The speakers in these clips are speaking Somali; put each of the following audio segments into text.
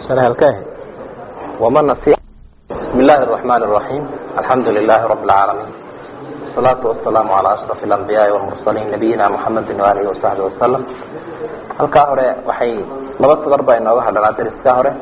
halkah waman nasiya bismi illaahi الرaحman الرaحيم alxamdu lilahi rab اlcaalamiin والsalaatu wasalaamu calى ashraf اlanbiyaai wاlmursaliin nabiyina mxamedi waalihi wasaxbi wasalam halkaa hore waxay laba sadar baa inooga hadhanaa dariskaa hore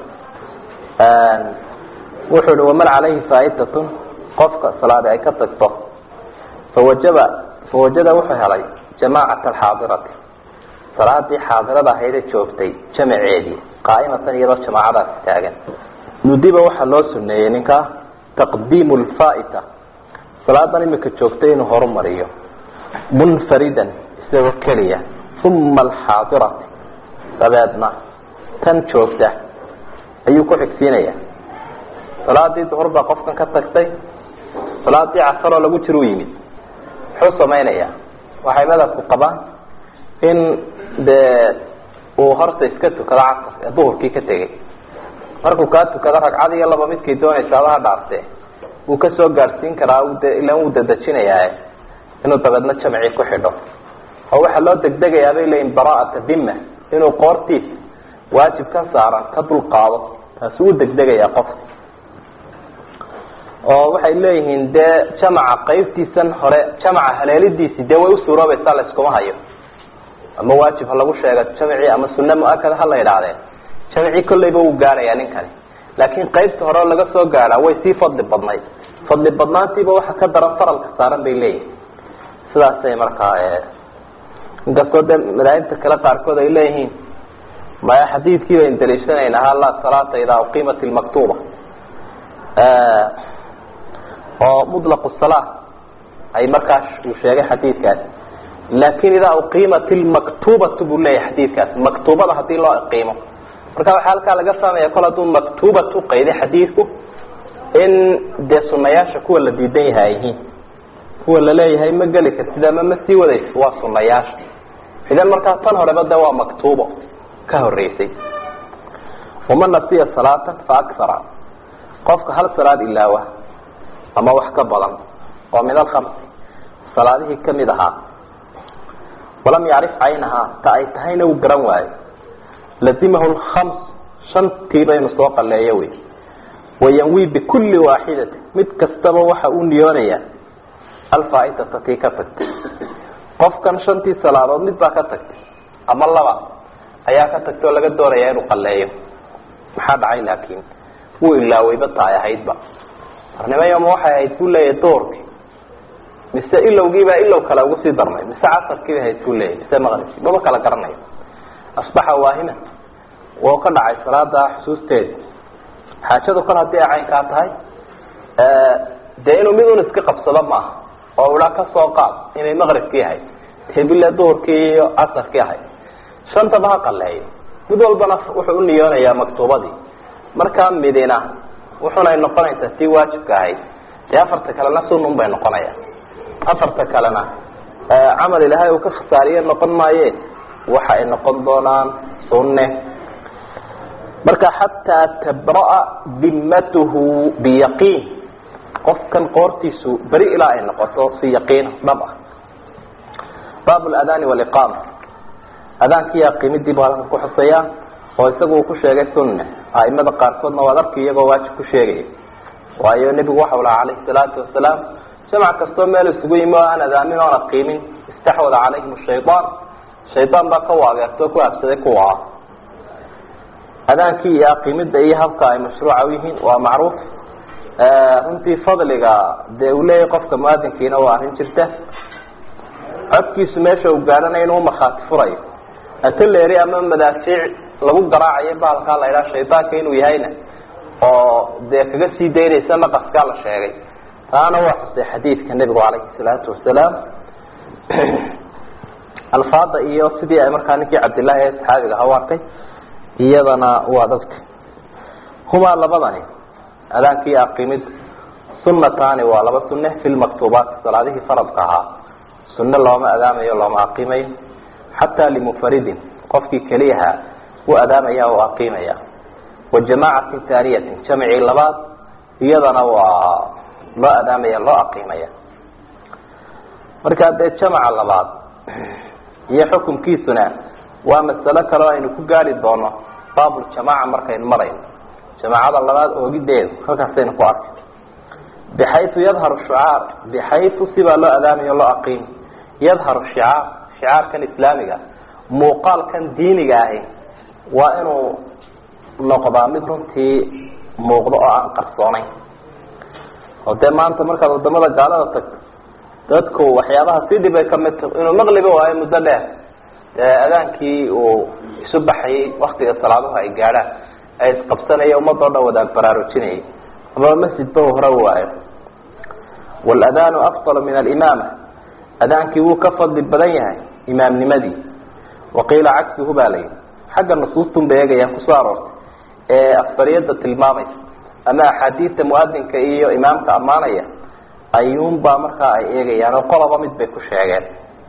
wuxuu hi waman calayhi faa'idatun qofka salaadi ay ka tagto fawajaba fawajada wuxuu helay jamaacata alxaadirati salaadii xaadirada ahayd ee joogtay jamaceedii qaa'imatan iyadoo jamaacadaasi taagan nudiba waxaa loo suneeyey ninkaa taqdiimu lfaa'ita salaadan imika joogtay inuu horumariyo munfaridan isagoo keliya uma alxaadirati dabeedna tan joogta ayuu ku xigsiinaya salaadii duhur baa qofkan ka tagtay salaadii casaroo lagu jir u yimid muxuu samaynayaa waxay madabku qabaan in dee uu horta iska tukado casar ee duhurkii ka tegay markuu kaa tukado ragcad iyo laba midkay doonaysa adaha dhaarte wuu kasoo gaadhsiin karaa ilaan wuu dadejinayaa inuu dabeedna jamcii ku xidho oo waxaa loo degdegayaa bay leeyihin bara'ata dima inuu qoortiis waajib ka saaran ka dulqaado taasi u degdegayaa qofka oo waxay leeyihiin dee jamaca qaybtiisan hore jamaca haleelidiisi dee way usuuroobaysaa layskuma hayo ama waajib ha lagu sheega jamcii ama sunne mu-akada ha la idhaahdee jamcii kolleyba wuu gaadhayaa ninkani laakiin qaybta hore oo laga soo gaadhaa way sii fadli badnayd fadli badnaantiiba waxa ka daran faralka saaran bay leeyihin sidaasay markaa inkastoo dee madaahibta kale qaarkood ay leeyihiin maya xadiidkii baynu daliishanaynaa ha laa salaata idaa uqiimat ilmaktuuba oo mutlaq sala ay markaas uu sheegay xadiidkaas laakin idaa uqiimat ilmaktubatu buu leeyahay xadiidkaas maktuubada hadii loo iqiimo marka waxaa halkaa laga fahmaya kol hadduu maktubat uqayday xadiidku in dee sunayaasha kuwa la diidan yahay ay yihiin kuwa laleeyahay ma geli kartid ama ma sii wadaysid waa sunayaasha idan markaa tan horeba de waa maktuubo ka horeysay waman nasiya salaatan fa akara qofka hal salaad ilaawa ama wax ka badan oo min alkamsi salaadihii kamid ahaa walam yacrif caynahaa ta ay tahayna uu garan waayo lazimahu lkhams shantiiba inu soo qaleeyo wey wayanwi bikulli waaxidati mid kastaba waxa uu niyoonayaa alfaaitata tii ka tagtay qofkan shantii salaadood mid baa ka tagtay ama laba ayaa ka tagtay oo laga doonaya inuu qaleeyo maxaa dhacay laakiin wuu ilaaweyba taay ahaydba arnimayama waxay ahayd buu leeyahay doorki mise ilowgiibaa ilow kale ugu sii darnay mise casarkiiba ahayd buu leeyahy mise maqribki maba kala garanayo asbaxa waahiman wou ka dhacay salaada xusuusteedi xaajadu kal haddii ay caynkaa tahay dee inuu mid un iska qabsado maaha oo ula ka soo qaad inay maqribkii ahayd hebile duhurkii iyo casarkii ahayd shantaba ha qaleeyo mid walbana wuxuu u niyoonayaa maktuubadii markaa midina wuxunay noqonaysaa tii waajibka ahayd dee afarta kalena sunun bay noqonayaan afarta kalena camal ilaahay uu ka khasaariye noqon maaye waxa ay noqon doonaan sunne marka xataa tabra'a dimatuhu biyaqiin qofkan qoortiisu beri ilaa ay noqoto si yaqiin dhab ah baab ladaani waliqaama adaankii aqimidii buu halkan ku xuseeyaa oo isagu uu ku sheegay sunne aimada qaarkoodna waad arki iyagoo waajib ku sheegaya waayo nebigu waxau lahaa calayhi salaatu wasalaam jamac kastoo meel isugu yimi oo aan adaamin oon aqiimin istaxwada calayhim shayaan shaydaan baa ka waageertoo ku habsaday kuwa ah adaankii iyo aqimida iyo habka ay mashruuca u yihiin waa macruuf runtii fadliga dee uu leeyahay qofka muadinkiina waa arrin jirta codkiisu meesha uu gaadhanayo inuu markhaati furayo atoleri ama madaafiic lagu garaacayo bahalkaa la idhaha shaydaanka inuu yahayna oo dee kaga sii daynaysa naqaskaa la sheegay taana waa xusay xadiidka nebigu calayhi salaatu wasalaam alfaada iyo sidii ay markaa ninkii cabdillahi ee saxaabiga aha u arkay iyadana waa dadka humaa labadani adaankii aqimid sunataani waa laba sunne fi lmaktuubaati salaadihii faradka ahaa sunne looma adaamayo looma aqimayo xataa limunfaridin qofkii keliyaha u adaamaya oo aqimaya wa jamaacatin taaniyatin jamcii labaad iyadana waa loo adaamaya loo aqimaya markaa dee jamaca labaad iyo xukumkiisuna waa masalo kale oo aynu ku gaari doono baabuljamaaca markaynu marayno jamaacada labaad oogideedu halkaasaynu ku arkay bixayu yadharu shucaar bixayu sibaa loo adaamayo loo aqiimi yadharu shicaar shicaarkan islaamiga muuqaalkan diiniga ahi waa inuu noqdaa mid runtii muuqdo oo aan qarsoonayn oo dee maanta markaad wadamada gaalada tagto dadku waxyaabaha sii dhibay kamid ta inuu maqliba waayo muddo dheer dee adaankii uu isu baxayay waktiga salaaduhu ay gaadhaan ay isqabsanaya ummadoo dhan wadaag baraarujinayay amaba masjidba uu hore waayo waladanu afdalu min alimaama adaankii wuu ka fadli badan yahay imaamnimadii waqiila cagsuhu baa layihi xagga nusuustun bay eegayaan kusoo aroortay ee afdariyada tilmaamaysa ama axaadiista muadinka iyo imaamka ammaanaya ayuunbaa markaa ay eegayaan oo qoloba mid bay ku sheegeen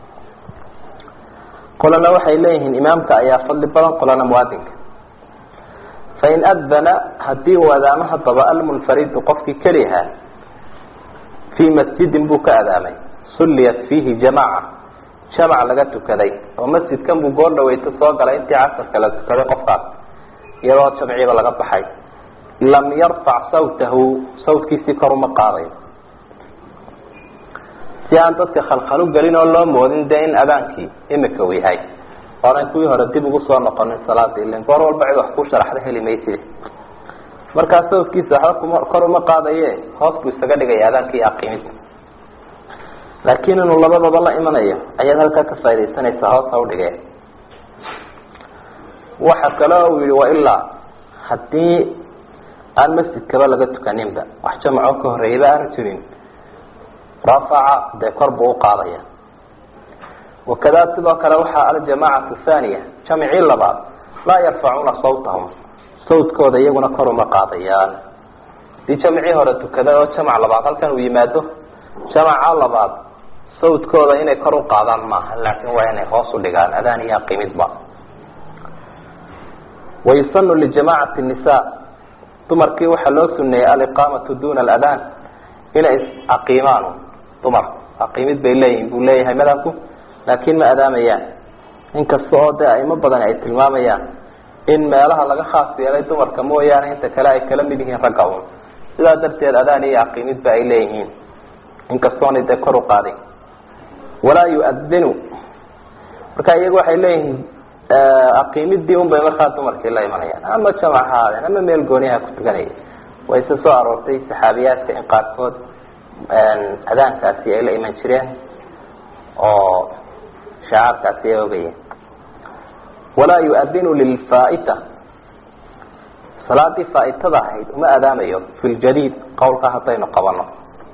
qolana waxay leeyihiin imaamka ayaa fadli badan qolana muadinka fain adana hadii uu adaamo hadaba almunfaridu qofkii kelihaa fii masjidin buu ka adaamay sulliyat fiihi jamaca jamac laga tukaday oo masjidkan buu goor dhaweyto soo galay intii casarka la tukaday qofkaas iyadoo jamciiba laga baxay lam yarfac sawtahu sawtkiisii kor uma qaadayo si aan dadka khalkhalu gelin oo loo moodin dee in adaankii imika uu yahay oonan kuwii hore dib ugu soo noqonin salaada ilan goor walba cid wax ku sharaxda heli mayside markaa sawtkiisa waxba kuma kor uma qaadaye hoos buu isaga dhigaya adaankii aqiimid laakiin inuu labadaba la imanayo ayaad halkaa ka faa'idaysanaysaa hoos ha udhigee waxa kale uu yihi wailaa haddii aan masjidkaba laga tukaninba wax jamacoo ka horreeyaba aanu jirin rafaca dee kor buu uqaadaya wakada sidoo kale waxaa aljamacatu thaniya jamcii labaad laa yarfacuuna sawtahum sawtkooda iyaguna kor uma qaadayaan hadii jamcii hore tukaday oo jamac labaad halkan uu yimaado jamaca labaad sawtkooda inay kor uqaadaan maaha laakin waa inay hoos udhigaan adaan iyo aqimidba wayusanu lijamacati nisa dumarkii waxaa loo suneeyey aliqaamatu duna aladaan inay aqiimaan dumarku aqiimid bay leeyihin buu leeyahay madhabku laakin ma adaamayaan inkasta oo dee aimo badan ay tilmaamayaan in meelaha laga khaas yeelay dumarka mooyaane inta kale ay kala mid yihiin ragga un sidaa darteed adaan iyo aqiimidba ay leeyihiin inkastoona dee kor uqaaday walaa yuadinu marka iyagu waxay leeyihiin aqiimidii un bay markaa dumarkii la imanayaan ama jamac ha aadeen ama meel gooniha ku tukanaya way se soo aroortay saxaabiyaadka in qaarkood adaankaasi ay la iman jireen oo shacaarkaasi ay ogayeen walaa yuadinu lilfaaita salaadii faa'itada ahayd uma adaamayo fi ljadiid qowlka haddaynu qabano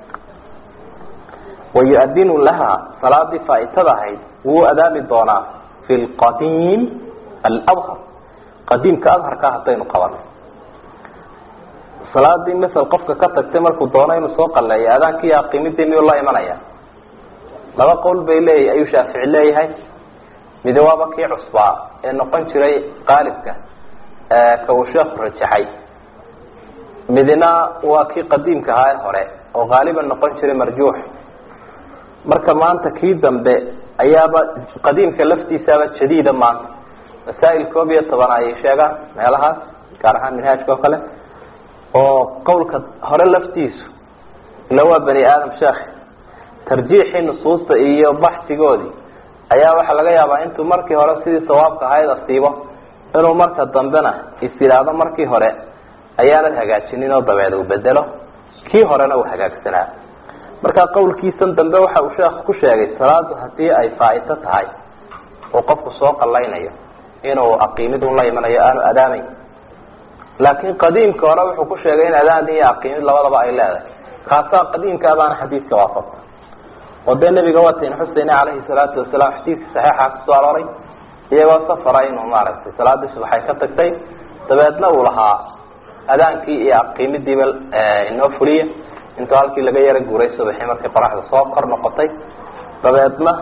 wayuadinu laha salaadii faa'itada ahayd wuu adaami doonaa fi lqadiim alabhar qadiimka adharka haddaynu qabano salaadii masel qofka ka tagtay markuu doono inuu soo qaleeyo adaankii aqiimidii miyuu la imanaya laba qowl bay leeyahy ayuu shaafici leeyahay midi waaba kii cusbaa ee noqon jiray qaalibka ka uu sheekhu rajaxay midina waa kii qadiimka ahaa ee hore oo qaaliban noqon jiray marjuux marka maanta kii dambe ayaaba qadiimka laftiisaaba jadiida maanta masaa'il koob iyo toban ayay sheegaan meelahaas gaar ahaan minhaajka oo kale oo qawlka hore laftiisu ila waa bani aadam sheekh tarjiixii nusuusta iyo baxsigoodii ayaa waxaa laga yaabaa intuu markii hore sidii sawaabka ahayd asiibo inuu marka dambena is yidhaahdo markii hore ayaanad hagaajinin oo dabeed uu bedelo kii horena uu hagaagsanaa marka qawlkiisan dambe waxa uu sheekhu ku sheegay salaadu hadii ay faaito tahay uu qofku soo qallaynayo inuu aqiimid un la imanayo aanu adaamayn laakiin qadiimka hore wuxuu ku sheegay in adaan iyo aqiimid labadaba ay leedahay kaasaa qadiimkaabaana xadiidka waafaqta oo dee nabiga waatayn xuseyne calayhi salaatu wasalaam xadiidka saxiixa kusoo arooray iyagoo safara inuu maaragtay salaadii subaxay ka tagtay dabeedna uu lahaa adaankii iyo aqiimidiiba inoo fuliya intuu halkii laga yaro guuray subaxii markii qoraxda soo kor noqotay dabeedna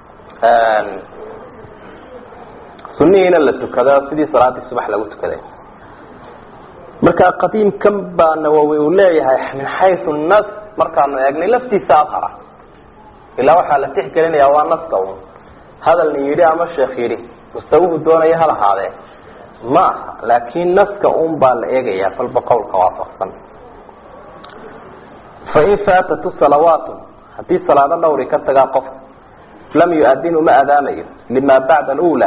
sunihiina la tukaday oo sidii salaadii subax lagu tukaday marka qadiimkan baa nawowi uu leeyahay min xayu nas markaanu eegnay laftiisa adhara ilaa waxaa la tixgelinayaa waa naska un hadalna yidhi ama sheekh yidhi mustawuhu doonaya hal ahaadee ma aha laakin naska un baa la eegaya falba qowlka waafaqsan fain faatatu salawaatu haddii salaado dhawri ka tagaa qof lam yu-adin uma adaamayo lima bacda alula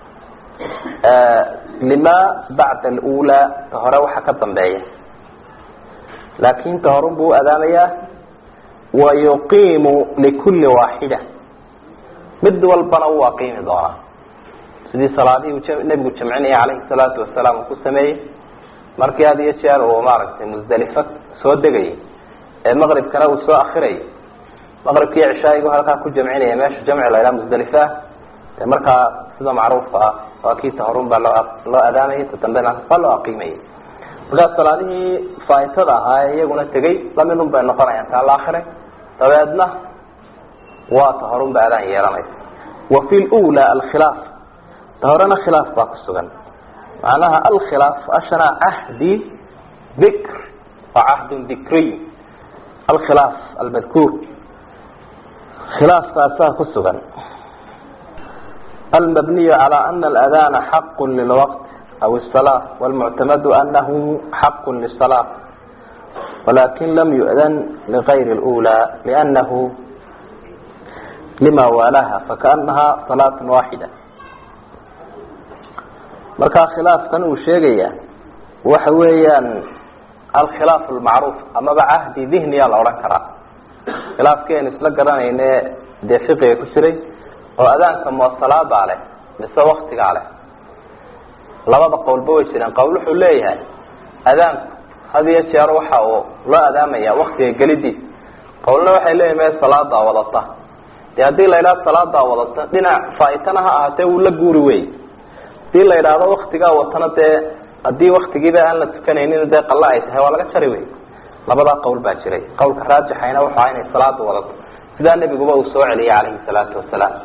lima bacda alula ta hore waxa ka dambeeya laakin ta horun buu u adaamayaa wa yuqiimu likuli waaxida mid walbana wuu aqiimi doonaa sidii salaadihii uu nebigu jamcinaya calayhi salaatu wasalaam uu ku sameeyey markii had iyo jeer uu maaragtay musdalifa soo degayay ee maqribkana uu soo akirayay maqribkiiyo cishaayigu halkaa ku jamcinaya meesha jamci la ydhaha musdalifa ah dee markaa sida macruufka ah waa kii tahorun baa loo loo adaamayay ta dambena waa loo aqiimayay markaa salaadihii faa'itada ahaa ee iyaguna tegey lamidun bay noqonayaan taa la akiray dabeedna waa ta horun ba adaan yeelanaysa wa fi lula alkhilaaf ta horena khilaaf baa ku sugan macnaha alkhilaaf ashana cahdi dikr waa cahdun dikriy alkhilaaf almadkuur khilaafkaasaa ku sugan almabniyu calى ana aladana xaq lilwaqt aw الsalaa wاlmuctamadu anahu xaq liلsalaa walakin lam yu'dan ligayr اlأulى lأnahu lima waalaha fakaanaha salaat waaxida markaa khilaafkan uu sheegaya waxa weeyaan alkhilaaf lmacruuf amaba cahdi dihniya la odhan karaa khilaafkeenu isla garanayne dee fiqiga ku jiray oo adaanka moosalaabaa leh mise waktigaa leh labada qowlba way jireen qowl wuxuu leeyahay adaanku had iyo jeer waxa uu loo adaamaya waktiga gelidiis qowlna waxay leeyahay mee salaadaa wadata dee haddii la yidhahdo salaadaa wadata dhinac faaitana ha ahaatee wuu la guuri wey hadii la yidhaahdo waktigaa watana dee haddii waktigiiba aan la tukanaynin dee qalla ay tahay waa laga jari wey labadaa qowl baa jiray qowlka raajixayna wuxuu aha inay salaada wadato sidaa nebiguba uu soo celiyay calayhi salaatu wasalaam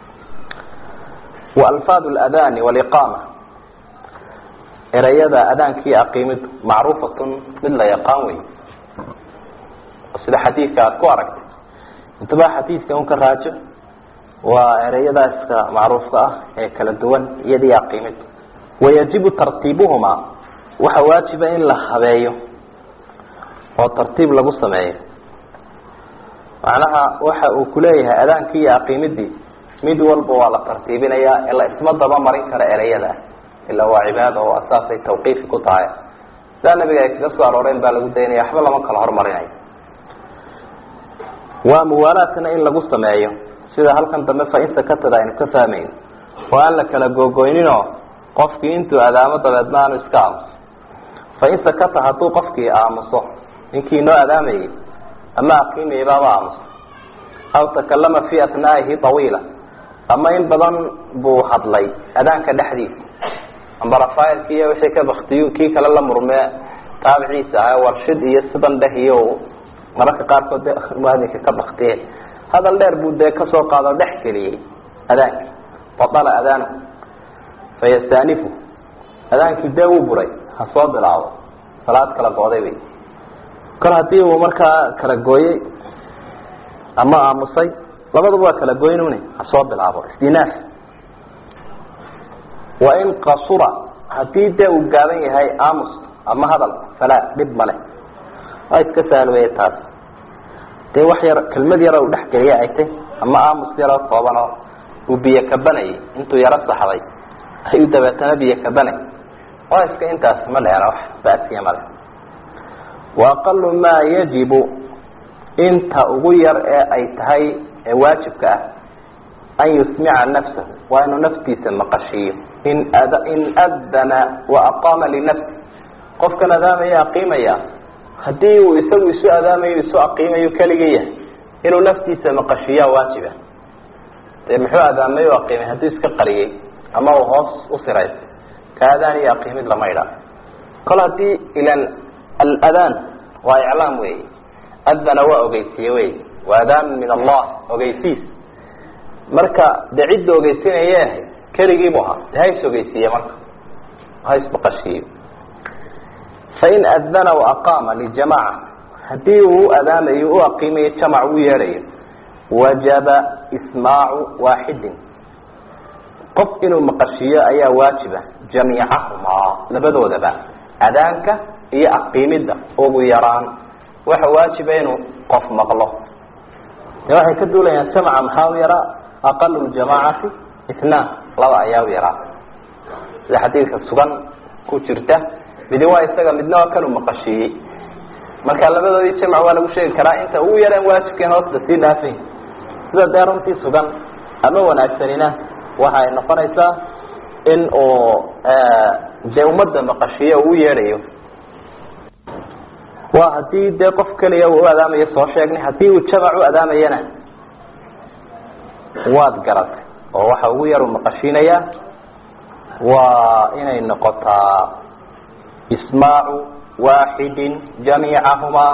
wa alfaad ladani waliqaama ereyada adaankii aqiimidu macruufatun mid la yaqaan wey sida xadiidka aada ku aragtay intaba xadiidka un ka raajo waa ereyadaaska macruufka ah ee kala duwan iyadii aqiimid wayajibu tartiibuhumaa waxa waajiba in la habeeyo oo tartiib lagu sameeyo macnaha waxa uu kuleeyahay adaankii iyo aqiimidii mid walba waa la tartiibinayaa ee la isma daba marin kara ereyada ilaa waa cibaada oo asaasay tawqiifi ku tahay sidaa nabiga ay kaga soo arooreen baa lagu daynaya waxba lama kala hormarinayo waa muwaalaadkana in lagu sameeyo sida halkan dambe fain sakatada aynu ka fahmayn oo aan la kala googoyninoo qofkii intuu adaamo dabeedna aanu iska aamuso fain sakata hadduu qofkii aamuso ninkii noo adaamayay ama aqiimayay baaba aamuso aw takalama fi atnaa'ihi tawiila ama in badan buu hadlay adaanka dhexdiisa amba rafailki iyo wixii ka baktiyu kii kale la murmee taabiciisa ah warshid iyo sidan dheh iyo mararka qaarkood de muadinka ka baktiye hadal dheer buu dee kasoo qaado dhex geliyey adaankii badala adaanahu fayastaanifu adaankii dee wuu buray ha soo bilaabo salaad kala gooday wey kol haddii uu markaa kala gooyey ama aamusay labaduba waa kala goynune ha soo bilaabo istinaaf wain qasura haddii dee uu gaaban yahay aamus ama hadal falaa dhib ma leh waa iska saalweeye taas dee wax yar kelmad yar u dhexgeliya ay tay ama aamus yaroo kooban oo uu biyo kabanayay intuu yaro saxday ayuu dabeetana biyo kabanay waa iska intaas ma dheera wax basiya male wa aqalu maa yajibu inta ugu yar ee ay tahay ee waajibka ah an yusmica nafsahu waa inuu naftiisa maqashiiyo in ad in adana wa aqaama linafsi qofkan adaamaya aqiimaya haddii uu isagu isu adaamayo isu aqiimayo keligii yahay inuu naftiisa maqashiiyaa waajiba dee muxuu adaamay o aqiimay hadduu iska qariyey ama uu hoos u sirays ka adaan iyo aqiimid lama idhaa kol haddii ilan aladaan waa iclaam wey adana waa ogeysiye wey waa adaan min allah ogeysiis marka dee cidda ogeysinaya ahay keligii bu ahaa de ha is ogeysiiye marka ha ismaqashiiyo fain adana waaqaama lijamaca haddii uu u adaamayo u aqiimayo jamac u yeedhayo wajaba ismaacu waaxidin qof inuu maqashiiyo ayaa waajiba jamiicahumaa labadoodaba adaanka iyo aqiimidda ugu yaraan waxa waajiba inuu qof maqlo de waxay ka duulayaan jamca maxaa u yaraa aqalu ljamaacati itnaan laba ayaa u yaraa sida xadiidka sugan ku jirta midi waa isaga midna waa kanuu maqashiiyey marka labadoodii jamc waa lagu sheegi karaa inta ugu yaraan waajibkeen hoosta sii dhaafay sida dee runtii sugan ama wanaagsanina waxa ay noqonaysaa in uu dee ummadda maqashiiyo uu yeedhayo waa hadii dee qof keliya uu u adaamayo soo sheegnay hadii uu jamac u adaamayana waad garatay oo waxa ugu yar uu maqashiinayaa waa inay noqotaa ismaacu waaxidin jamiicahumaa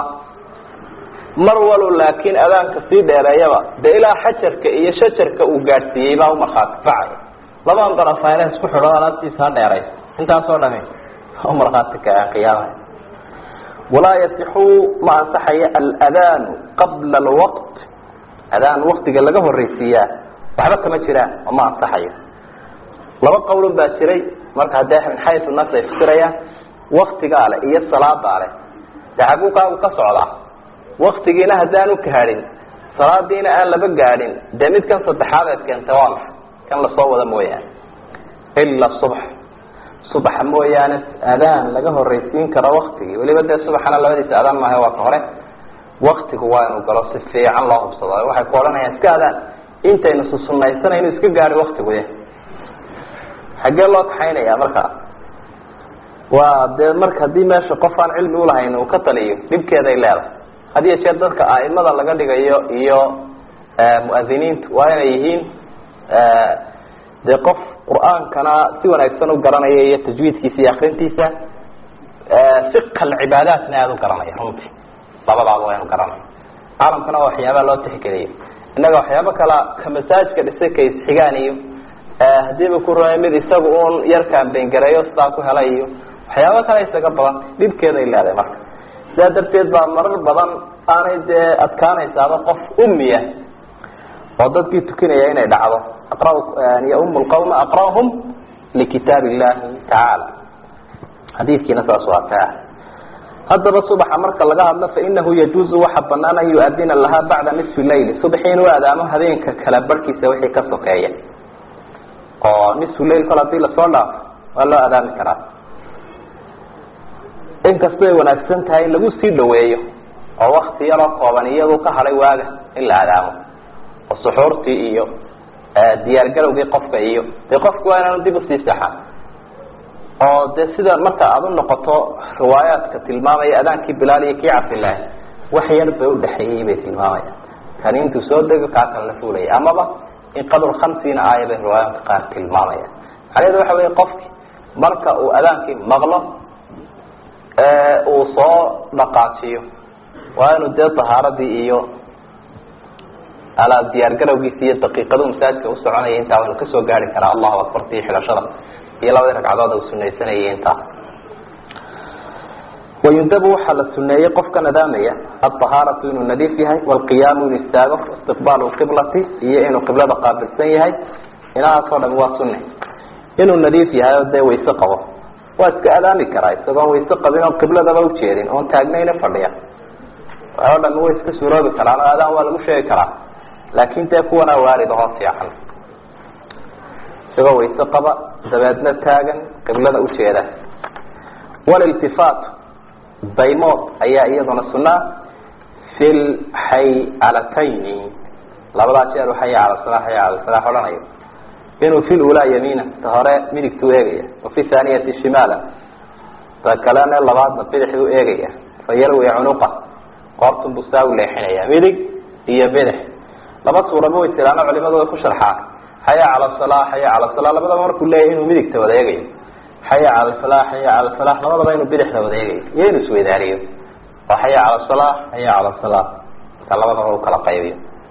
mar walo laakiin adaanka sii dheereeyaba dee ilaa xajarka iyo shajarka uu gaadhsiiyey baa umarkhaati kacaya labadan darafayna isku xidho alaabtiisa ha dheeray intaasoo dhami umarkhaati kaceen qiyaamaha walaa yasixu ma ansaxayo aladaanu qabla alwaqt adaan waktiga laga horreysiiyaa waxba kama jiraan oo ma ansaxayo laba qowlun baa jiray marka haddee min xayu nas ay fikirayaan waktigaa leh iyo salaadaa leh dee xaguuqaagu ka socdaa waktigiina haddaan u kahadhin salaadiina aan laba gaadhin dee midkan saddexaad eed keentay waa maxa kan lasoo wada mooyaane ila subx subaxa mooyaane adaan laga horreysiin karo waktigii weliba dee subaxana labadiisa adaan maaha waa ka hore waktigu waa inuu galo si fiican loo hubsado waxay ku odhanayaan iska adaan intaynu susunaysanaynu iska gaadhi waktiguya xaggee loo kaxaynaya markaa waa dee marka haddii meesha qof aan cilmi ulahayn uu ka taliyo dhibkeeday leedahay had iyo jeer dadka aimada laga dhigayo iyo muadiniintu waa inay yihiin dee qof qur-aankana si wanaagsan u garanaya iyo tajwiidkiisa iyo akrintiisa fiqa alcibaadaatna aada u garanaya runtii labadaaba waa inu garanaya caalamkana waa waxyaabaa loo tixgeliyo innaga waxyaabo kala ka masaajka dhisay ka isxigaan iyo hadiiba ku rumeey mid isaga uun yarkaan bengareeyo sidaa ku helay iyo waxyaabo kale isaga badan dhibkeeday leedahay marka sidaa darteed baa marar badan aanay dee adkaanaysaaba qof umiya oo dadkii tukinaya inay dhacdo aqra yaum lqawma aqrahum likitaab illahi tacaala xadiidkiina saas waa ka ah haddaba subaxa marka laga hadlo fainahu yajuuzu waxa banaan an yu-adina lahaa bacda nisfi layli subaxii inuu adaamo habeenka kala barhkiisa wixii ka sokeeya oo nisfu lail kol hadii lasoo dhaafo waa loo adaami karaa inkastay wanaagsan tahay in lagu sii dhaweeyo oo wakti yaroo kooban iyadu ka hadhay waaga in la adaamo oo suxuurtii iyo diyaargarowgii qofka iyo dee qofku waa inaanu dib usii saxan oo dee sida marka aada u noqoto riwaayaadka tilmaamaya adaankii bilaal iyo kii cabdilaahi wax yar bay udhexeeyey bay tilmaamayaan kani intuu soo dego kaa kan la fuulaya amaba in qadr hamsiina aaya bay riwaayaadka qaar tilmaamayaan macnaheedu waxa weya qofki marka uu adaankii maqlo uu soo dhaqaajiyo waa inuu dee tahaaradii iyo ala diyaargarowgiisa iyo daqiiqadu masaajidka usoconaya intaa waynu kasoo gaari karaa allahu akbarti xidhashada iyo labadii ragcadood uu sunaysanayay intaa wayundabu waxaa la suneeyey qofka nadaamaya alطahaaratu inuu nadiif yahay wاlqiyaamu inuu istaago istiqbaalu qiblati iyo inuu qiblada qaabilsan yahay inahaasoo dhami waa sunne inuu nadiif yahay oo dee wayse qabo waa iska adaami karaa isagoon wayse qabin oon qibladaba ujeedin oon taagnayna fadhiya waxoo dhami way iska suroobi karaan oo adaan waa lagu sheegi karaa laakin dee kuwanaa waarid ahoo fiican isagoo wayse qaba dabeedna taagan qiblada ujeeda waliltifaat daymood ayaa iyaduna sunaa fi lxaycalatayni labadaa jeer xaya cala sala xaya cala salaax odhanayo inuu fi lulaa yamiina ta hore midigtuu eegaya wafi thaaniyati shimaala ta kalena labaadna bidixuu eegaya fa yarwi cunuqa qoortun buu saa u leexinaya midig iyo bidix laba suuraba way tiraano culimadu way ku sharxaan xaya cala sala xaya cala sala labadaba markuu leeyahy inuu midigta wada eegayo xaya cala sala xaya cala sala labadaba inuu bidixda wada eegayo iyo inuu isweydaariyo oo xaya cala sala xaya cala sala marka labadaba u kala qaybiyo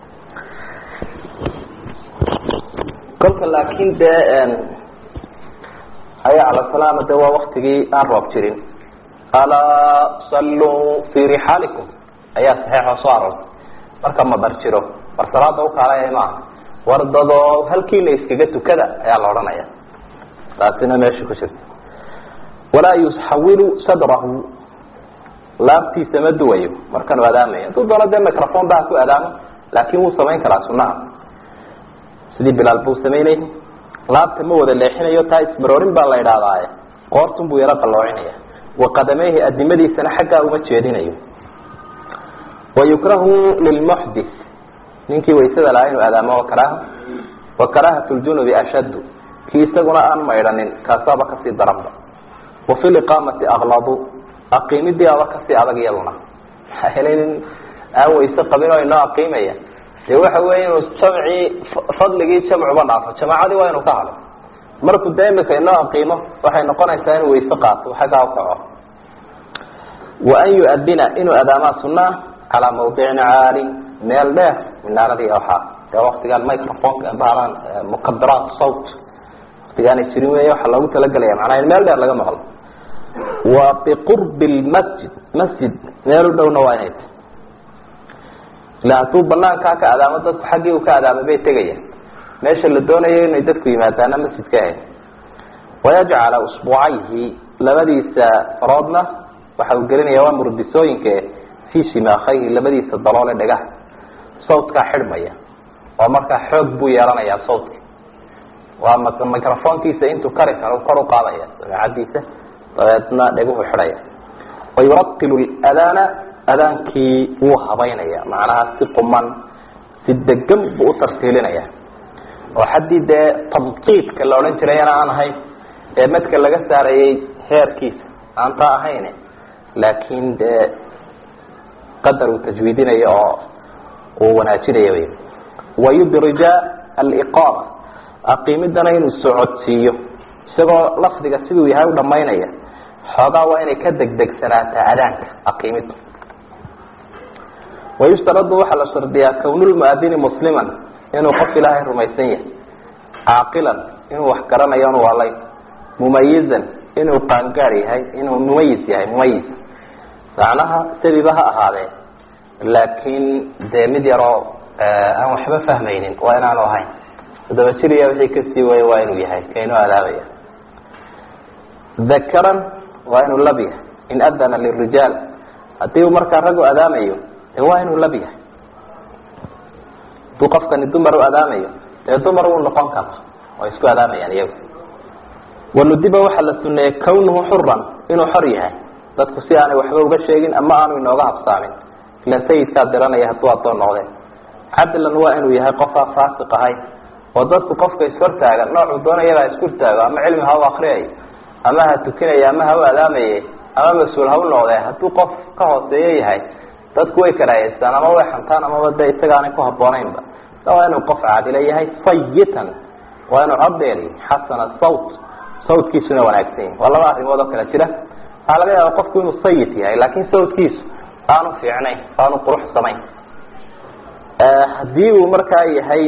kolka laakin dee xaya cala salana de waa waktigii aan roob jirin alaa salluu fi rixaalikum ayaa saxiixoo soo aroortay marka madar jiro war salaada ukaalaya maaha wardadoo halkiina iskaga tukada ayaa la odhanaya taasina meesha ku jirta walaa yuxawilu sadrahu laabtiisa ma duwayo markanuu adaamayo hadduu doono dee microphone baa ku adaamo laakin wuu samayn karaa sunaha sidii bilaal buu samaynayay laabta ma wada leexinayo taa ismaroorin baa la idhahdaaye qoortun buu yaro qaloocinaya waqadameyhi adimadiisana xaggaa uma jeedinayo wayukrahu lilmuxdis ninkii waysada lahaa inuu adaamo wakaraaha wa karaahatu ljunubi ashaddu kii isaguna aan maydhanin kaasaaba kasii daranba wa fi liqaamati akladu aqiimidii aba kasii adag iyaduna maxaa helay nin aan wayse qabin oo inoo aqiimaya dee waxa weya inuu jamcii fadligii jamcuba dhaafo jamaacadii waa inuu ka halo markuu dee imika inoo aqiimo waxay noqonaysaa inuu wayse qaato xaggaa ukaco wa an yu-adina inuu adaamaa sunaa calaa mawdicin caalin meel dheer minaaradii waxaa dee waktigaan microphoneka baalaan mukabiraat sawt waktigaanay jirin wey waxaa loogu talagelaya macnaa in meel dheer laga maqlo wa biqurbi lmasjid masjid meel u dhowna waa inay tahy ila hadduu banaankaa ka adaamo dadku xaggii uu ka adaamay bay tegayaan meesha la doonayo inay dadku yimaadaana masjidka ahayd wayajcala usbuucayhi labadiisa faroodna waxa uu gelinaya waa murdisooyinka fii shimaakayhi labadiisa daloole dhagaha sawtkaa xidhmaya oo markaa xoog buu yeelanayaa sawtka waa microfonkiisa intuu kari karo kor u qaadaya samecadiisa dabeedna dheguhu xidhaya wayuratilu adaana adaankii wuu habaynaya macnaha si quman si degan buu u tartiilinaya oo xaddii dee tamqiidka la odhan jirayana aan ahayn ee madka laga saarayay heerkiisa aan taa ahayn laakiin dee qadar uu tajwiidinayo oo uu wanaajinayo wy wayudrija aliqaama aqiimidana inuu socodsiiyo isagoo lafdiga siduu yahay u dhamaynaya xoogaa waa inay ka degdegsanaataa adaanka aqiimida wayushtaradu waxaa la shardiyaa kownulmuadini musliman inuu qof ilaahay rumaysan yahay caaqilan inuu wax garanayo on walayn mumayizan inuu qaangaar yahay inuu mumayis yahay mumayis macnaha sabiba ha ahaadee laakiin dee mid yaroo aan waxba fahmaynin waa inaanu ahayn todoba jiriya wixii kasii waya waa inuu yahay kainoo adaabaya dakaran waa inuu lab yahay in adana lirijaal haddii uu markaa rag u adaamayo dee waa inuu lab yahay hadduu qofkani dumar u adaamayo dee dumar wuu noqon kara way isku adaamayaan iyagu wanudiba waxaa la suneeyey kawnuhu xuran inuu xor yahay dadku si aanay waxba uga sheegin ama aanu inooga habsaamin ilan sayidkaa diranaya hadduu addoon noqdeen cadlan waa inuu yahay qofaa faasiq ahayn oo dadku qofka ishortaagan noocuu doonayaba ha isku hortaago ama cilmi ha u akriyayo ama ha tukinaya ama ha u adaamaye ama mas-uul ha u noqdee hadduu qof ka hooseeyo yahay dadku way karaayeystaan ama way xantaan amaba de isagaanay ku habboonaynba waa inuu qof caadila yahay sayitan waa inuu codeeri xasana sawt sawtkiisuna wanaagsan yahi waa laba arrimood oo kale jira waxaa laga yaaba qofku inuu sayid yahay laakin sawtkiisu aanu fiicnayn aanu quruxsamayn haddii uu markaa yahay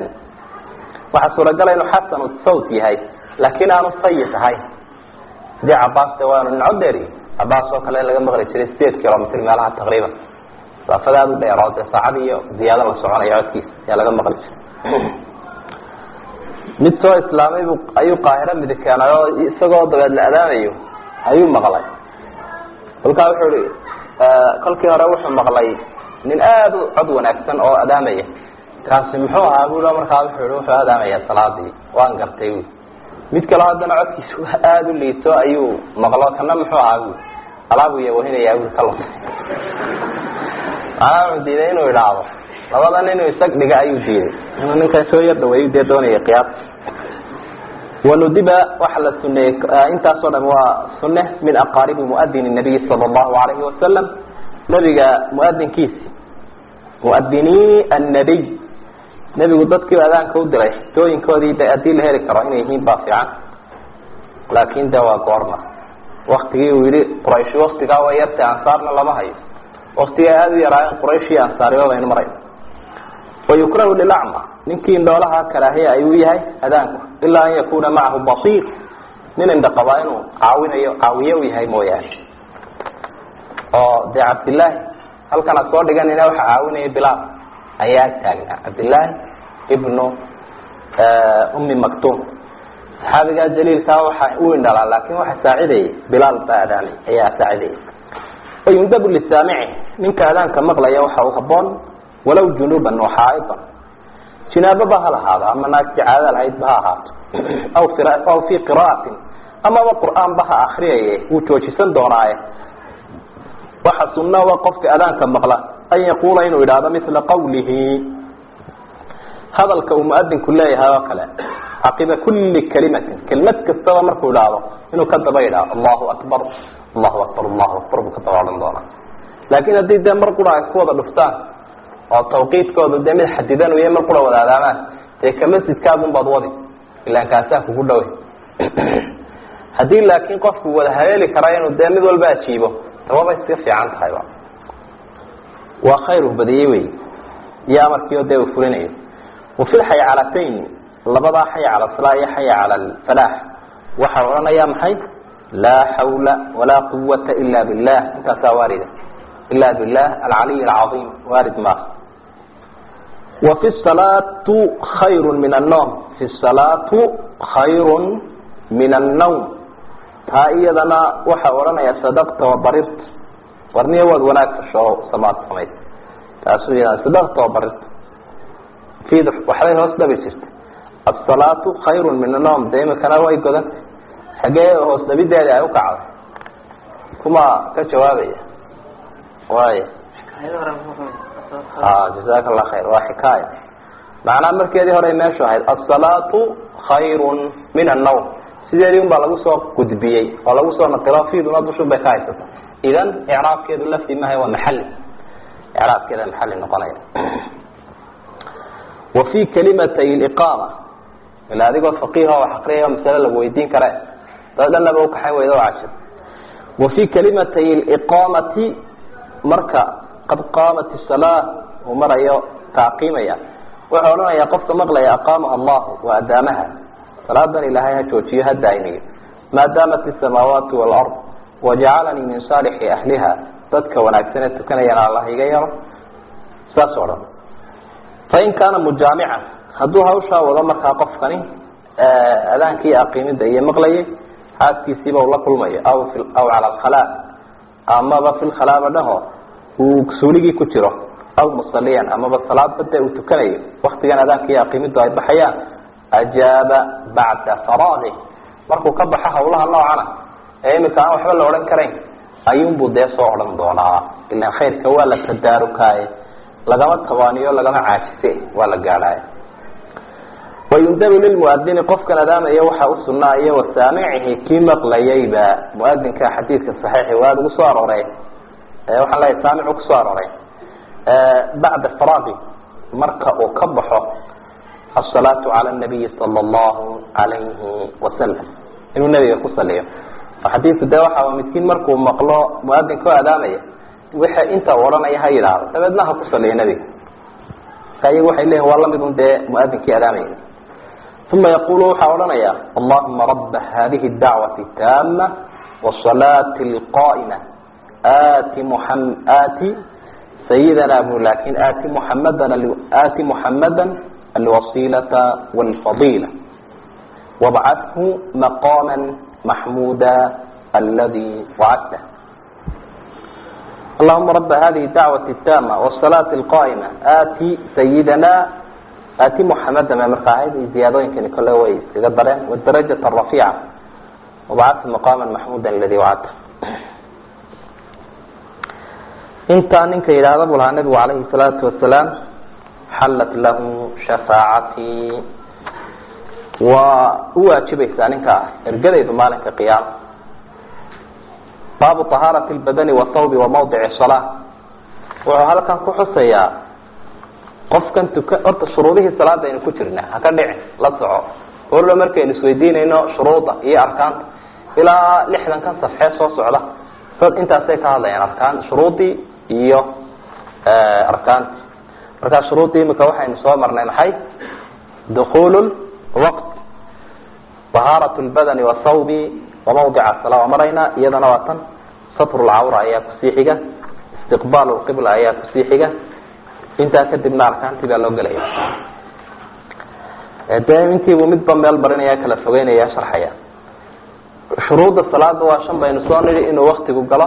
waxaa suuragala inuu xasanu sawt yahay laakin aanu sayid ahayn sidii cabaas de waa inu nin codeeri cabaas oo kale laga maqli jiray sideed kilomitr meelaha taqriiban masaafada aada u dheeroo dee saacad iyo ziyaado la soconayo codkiisa ayaa laga maqli jiray mid soo islaamay bu ayuu qaahiro midi keenay oo isagoo dabeed la adaamayo ayuu maqlay kolkaa wuxuu i kolkii hore wuxuu maqlay nin aada u cod wanaagsan oo adaamaya kaasi muxuu ahaa bu markaa wuxuu i wuxuu adaamaya salaadii waan gartay wi mid kaleo haddana codkiisu aada u liito ayuu maqlo kana muxuu ahaa bu alaabu yawahinaya wi ka lumay macnaha wuxuu diiday inuu idhaahdo labadan inuu isag dhiga ayuu diiday inuu ninkan soo yar dhaweeyu dee doonaya qiyaas wanudiba waxaa la suneeyey intaasoo dham waa sunne min aqaaribi muadini nabiyi sala allahu alayhi wasalam nebiga muadinkiisi muadini annabiy nebigu dadkiiba adaanka u diray xitooyinkoodii de haddii la heli karo inay yihiin baa fiican laakin de waa goorma waktigii uu yihi quraysh waktigaa waa yartay ansaarna lama hayo waktigaa aada u yaraayeen quraysh iyo ansaariba baynu marayna wayukrahu lilacma ninkii indhoolaha karaahiya ayuu yahay adaanku ilaa an yakuna macahu basiir nin indhaqabaa inuu caawinayo caawiye u yahay mooyaane oo dee cabdillaahi halkan ad soo dhiganina waxa caawinaya bilaal ayaa taagnaa cabdillaahi ibnu umi maktum saxaabigaa jaliilkaa waxa u indhalaa laakin waxa saacidayay bilaal baa adaanay ayaa saacidayay wayundabu lisaamici ninka adaanka maqlaya waxa uu haboon walow junuban waxaaidan jinaababa ha lahaado ama naagti caada lahaydba ha ahaato aw aw fi qira'atin amaba qur'aanba ha akriyaye wuu joojisan doonaaye waxa sunaa qofka adaanka maqla an yaquula inuu idhaahdo mila qawlihi hadalka uu muadinku leeyahay oo kale caqiba kuli kalimatin kelimad kastaba markuu idhaahdo inuu ka daba idhaahdo allahu akbar allahu akbar allahu akbar buu ka daba odhan doonaa laakin haddii dee mar qura ay ku wada dhuftaan oo tawqiidkooda dee mid xadidan uya mar qura wada adaamaan dee ka masjidkaagun baad wadi ilaan kaasaa kugu dhawe haddii laakin qofku wada haleeli karaa inuu dee mid walba ajiibo tawaba iska fiican tahayba waa khayr u badiyey wey iyo amarkiio dee uu fulinayo wafi lxaycalatayn labadaa xay cala salaa iyo xay cala alfalaax waxaa odhanaya maxay laa xawla walaa quwata ila billah intaasaa waarida ila billah alcaliy alcaiim waarid maaha wafi salaatu khayru min annawm fi salaatu khayru min annawm taa iyadana waxaa odhanaya sadaqta wabarirta warniya waad wanaag fasho samaad samayd taasu iyadana sadaqta wabarirta fid waxbay hoos dhabi jirta asalaatu khayru min annawm dee imikana way godanta xagee hoos dhabideeda ay ukacday kuma ka jawaabaya waaya jazaka allah khayr waa xikaaya macnaha markeedii hore meeshu ahayd asalaatu khayru min annawm sideedii un baa lagu soo gudbiyey oo lagu soo naqilo fiduna dushun bay ka haysata idan icraabkeedu lafti maha waa maxali icraabkeeda maxali noqonaya wa fi kalimatay liqaama ila adigoo faqiiha wax aqriyaya masale lagu weydiin kare dad dhanaba ukaxayn weyda oo cajir wa fi kalimatay liqaamati marka qad qaamat salaa uu marayo taaqiimaya wuxuu odhanayaa qofka maqlaya aqaamaha allahu waa adaamaha salaadan ilaahay ha joojiyo ha daa'imiyo maadaamat isamaawaatu walard wajacalanii min saalixi ahliha dadka wanaagsan ee tukanayana allah iga yaro saas o dhan fain kaana mujaamican hadduu hawshaa wado markaa qofkani adaankii aqiimida iyo maqlayay xaaskiisiiba ula kulmayo aw aw cala alkhalaa amaba fi lkhalaaba dhaho uu suuligii ku jiro aw musaliyan amaba salaadba dee uu tukanayo waktigan adaanka iyo aqiimidu ay baxayaan ajaaba bacda faraagih markuu ka baxo hawlaha noocana ee imika aan waxba la odhan karayn ayuunbuu dee soo odhan doonaa ilan khayrka waa la tadaarukaaye lagama tabaaniyo lagama caajise waa la gaadhaaya wayundabu lilmuadini qofkan adaamaya waxaa u sunaa iyo wasaamicihi kii maqlayayba muadinka xadiidka saxiixi waa lagu soo arooray waxaan leeyahay saamicu kusoo arooray bacda faraagi marka uu ka baxo asalaatu cala nabiyi sala allahu alayhi wasalam inuu nabiga ku saliyo xadiidku dee waxa midkiin markuu maqlo muadinka oo adaamaya wixii inta u odhanaya ha yidhaahdo dabeedna ha ku saliyo nebiga marka iyagu waxay leeyihin waa lamid un dee muadinkii adaamaya uma yaqulu waxaa odhanaya allahuma raba hadihi dacwati taama wasalaati alqaa'ima aati muam aati sayidana bu lakin aati muxamadan aati muxamada alwasilata walfadila wabcathu maqama maxmuda aladi wacadta allahuma raba hadihi dacwati tama wasalaati alqaa'ima aati sayidana aati muxamada ma marka ahayd ziyaadooyinkani kole way iskaga dareen wadarajat rafiica wabcathu maqama maxmuda aladi wacadta intaa ninka yidhaahda buu lahaa nabigu calayhi salaatu wasalaam xallat lahu shafaacatii waa u waajibaysaa ninkaa ergadaydu maalinka qiyaama baabu طahaarati اlbadani wاthawbi wamawdici salaa wuxuu halkan ku xusayaa qofkan tuka horta shuruudihii salaada aynu ku jirna haka dhicin la soco orla markaynu isweydiinayno shuruuda iyo arkaanta ilaa lixdankan safxee soo socda dad intaasay ka hadlayaan arkaan shuruudii iyo arkaanti markaa shuruudii imika waxaynu soo marnay maxay dukul waqt طahaarat اlbadani wاthawbi wamawdica sala waa maraynaa iyadana waa tan satr lcawra ayaa kusii xiga istiqbaal lqibla ayaa kusii xiga intaa kadibna arkaantii baa loo gelaya dee intiibuu midba meel barinaya kala fogeynaya sharxaya shuruudda salaada waa shan baynu soo nidhi inuu waktigu galo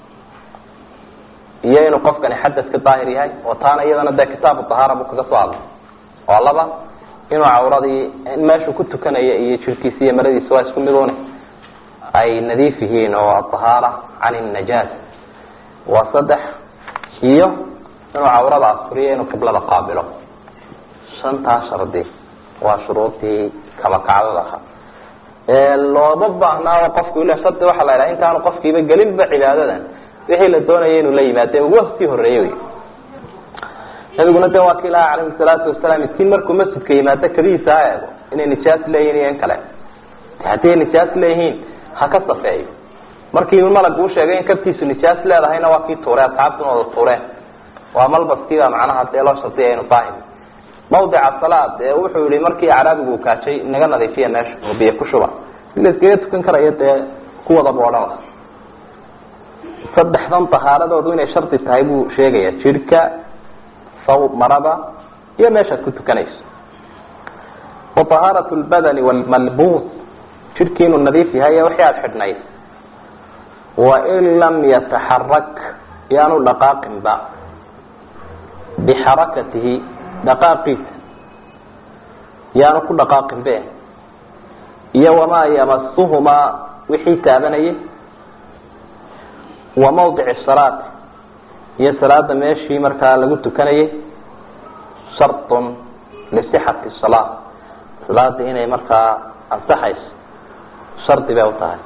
iyo inuu qofkani xadadka daahir yahay oo taana iyadana dee kitaabu dahaara buu kaga soo hadlay oo laba inuu cawradii meeshuu ku tukanaya iyo jirkiisa iyo maradiisa waa isku midune ay nadiif yihiin oo adahaara can inajaas waa saddex iyo inuu cawrada asuriyo inuu qiblada qaabilo shantaa shardi waa shuruudii kabakacdada ahaa looba baahnaaba qofku ila shardi waxaa la idhaha intaanu qofkiiba gelinba cibaadadan wixii la doonaya inuu la yimaade ugu sii horeeye wy nabiguna de waa ki ilaha calayhi salaatu wasalaam miskiin markuu masjidka yimaado kabihiisa ha eego inay nijaas leeyihin iyo in kale haddii ay nijaas leeyihiin ha ka safeeyo markii malag uu sheegay in kabtiisu nijaas leedahayna waa kii tuure asxaabtuna wada tuureen waa malbaskiiba macnaha dee loo shardiya inu daahir mawdica salaad ee wuxuu yihi markii acraabigu uu kaajay naga nadiifiya meesha oo biyo ku shuba si la iskaga tukan karayo dee kuwada boodhan saddexdan tahaaradoodu inay shardi tahay buu sheegaya jirhka saw marada iyo meeshaad ku tukanayso wa tahaarat lbadani wlmalbuus jirhkii inuu nadiif yahay wixii aada xidhnayd wain lam yataxarak yaanu dhaqaaqinba bixarakatihi dhaqaaqiisa yaanu ku dhaqaaqin be iyo wamaa yamasuhumaa wixii taabanayay wa mawdici salaat iyo salaada meeshii markaa lagu tukanayay shartun lisixati salaa salaada inay markaa ansaxayso shardi bay u tahay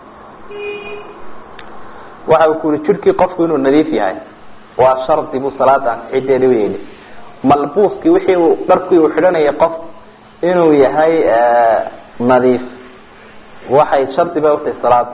waxa uu ku yihi jirhkii qofku inuu nadiif yahay waa shardi buu salaada ansixideedi u yidhi malbuuskii wixii uu dharkii uu xidhanayay qof inuu yahay nadiif waxay shardi bay utahay salaada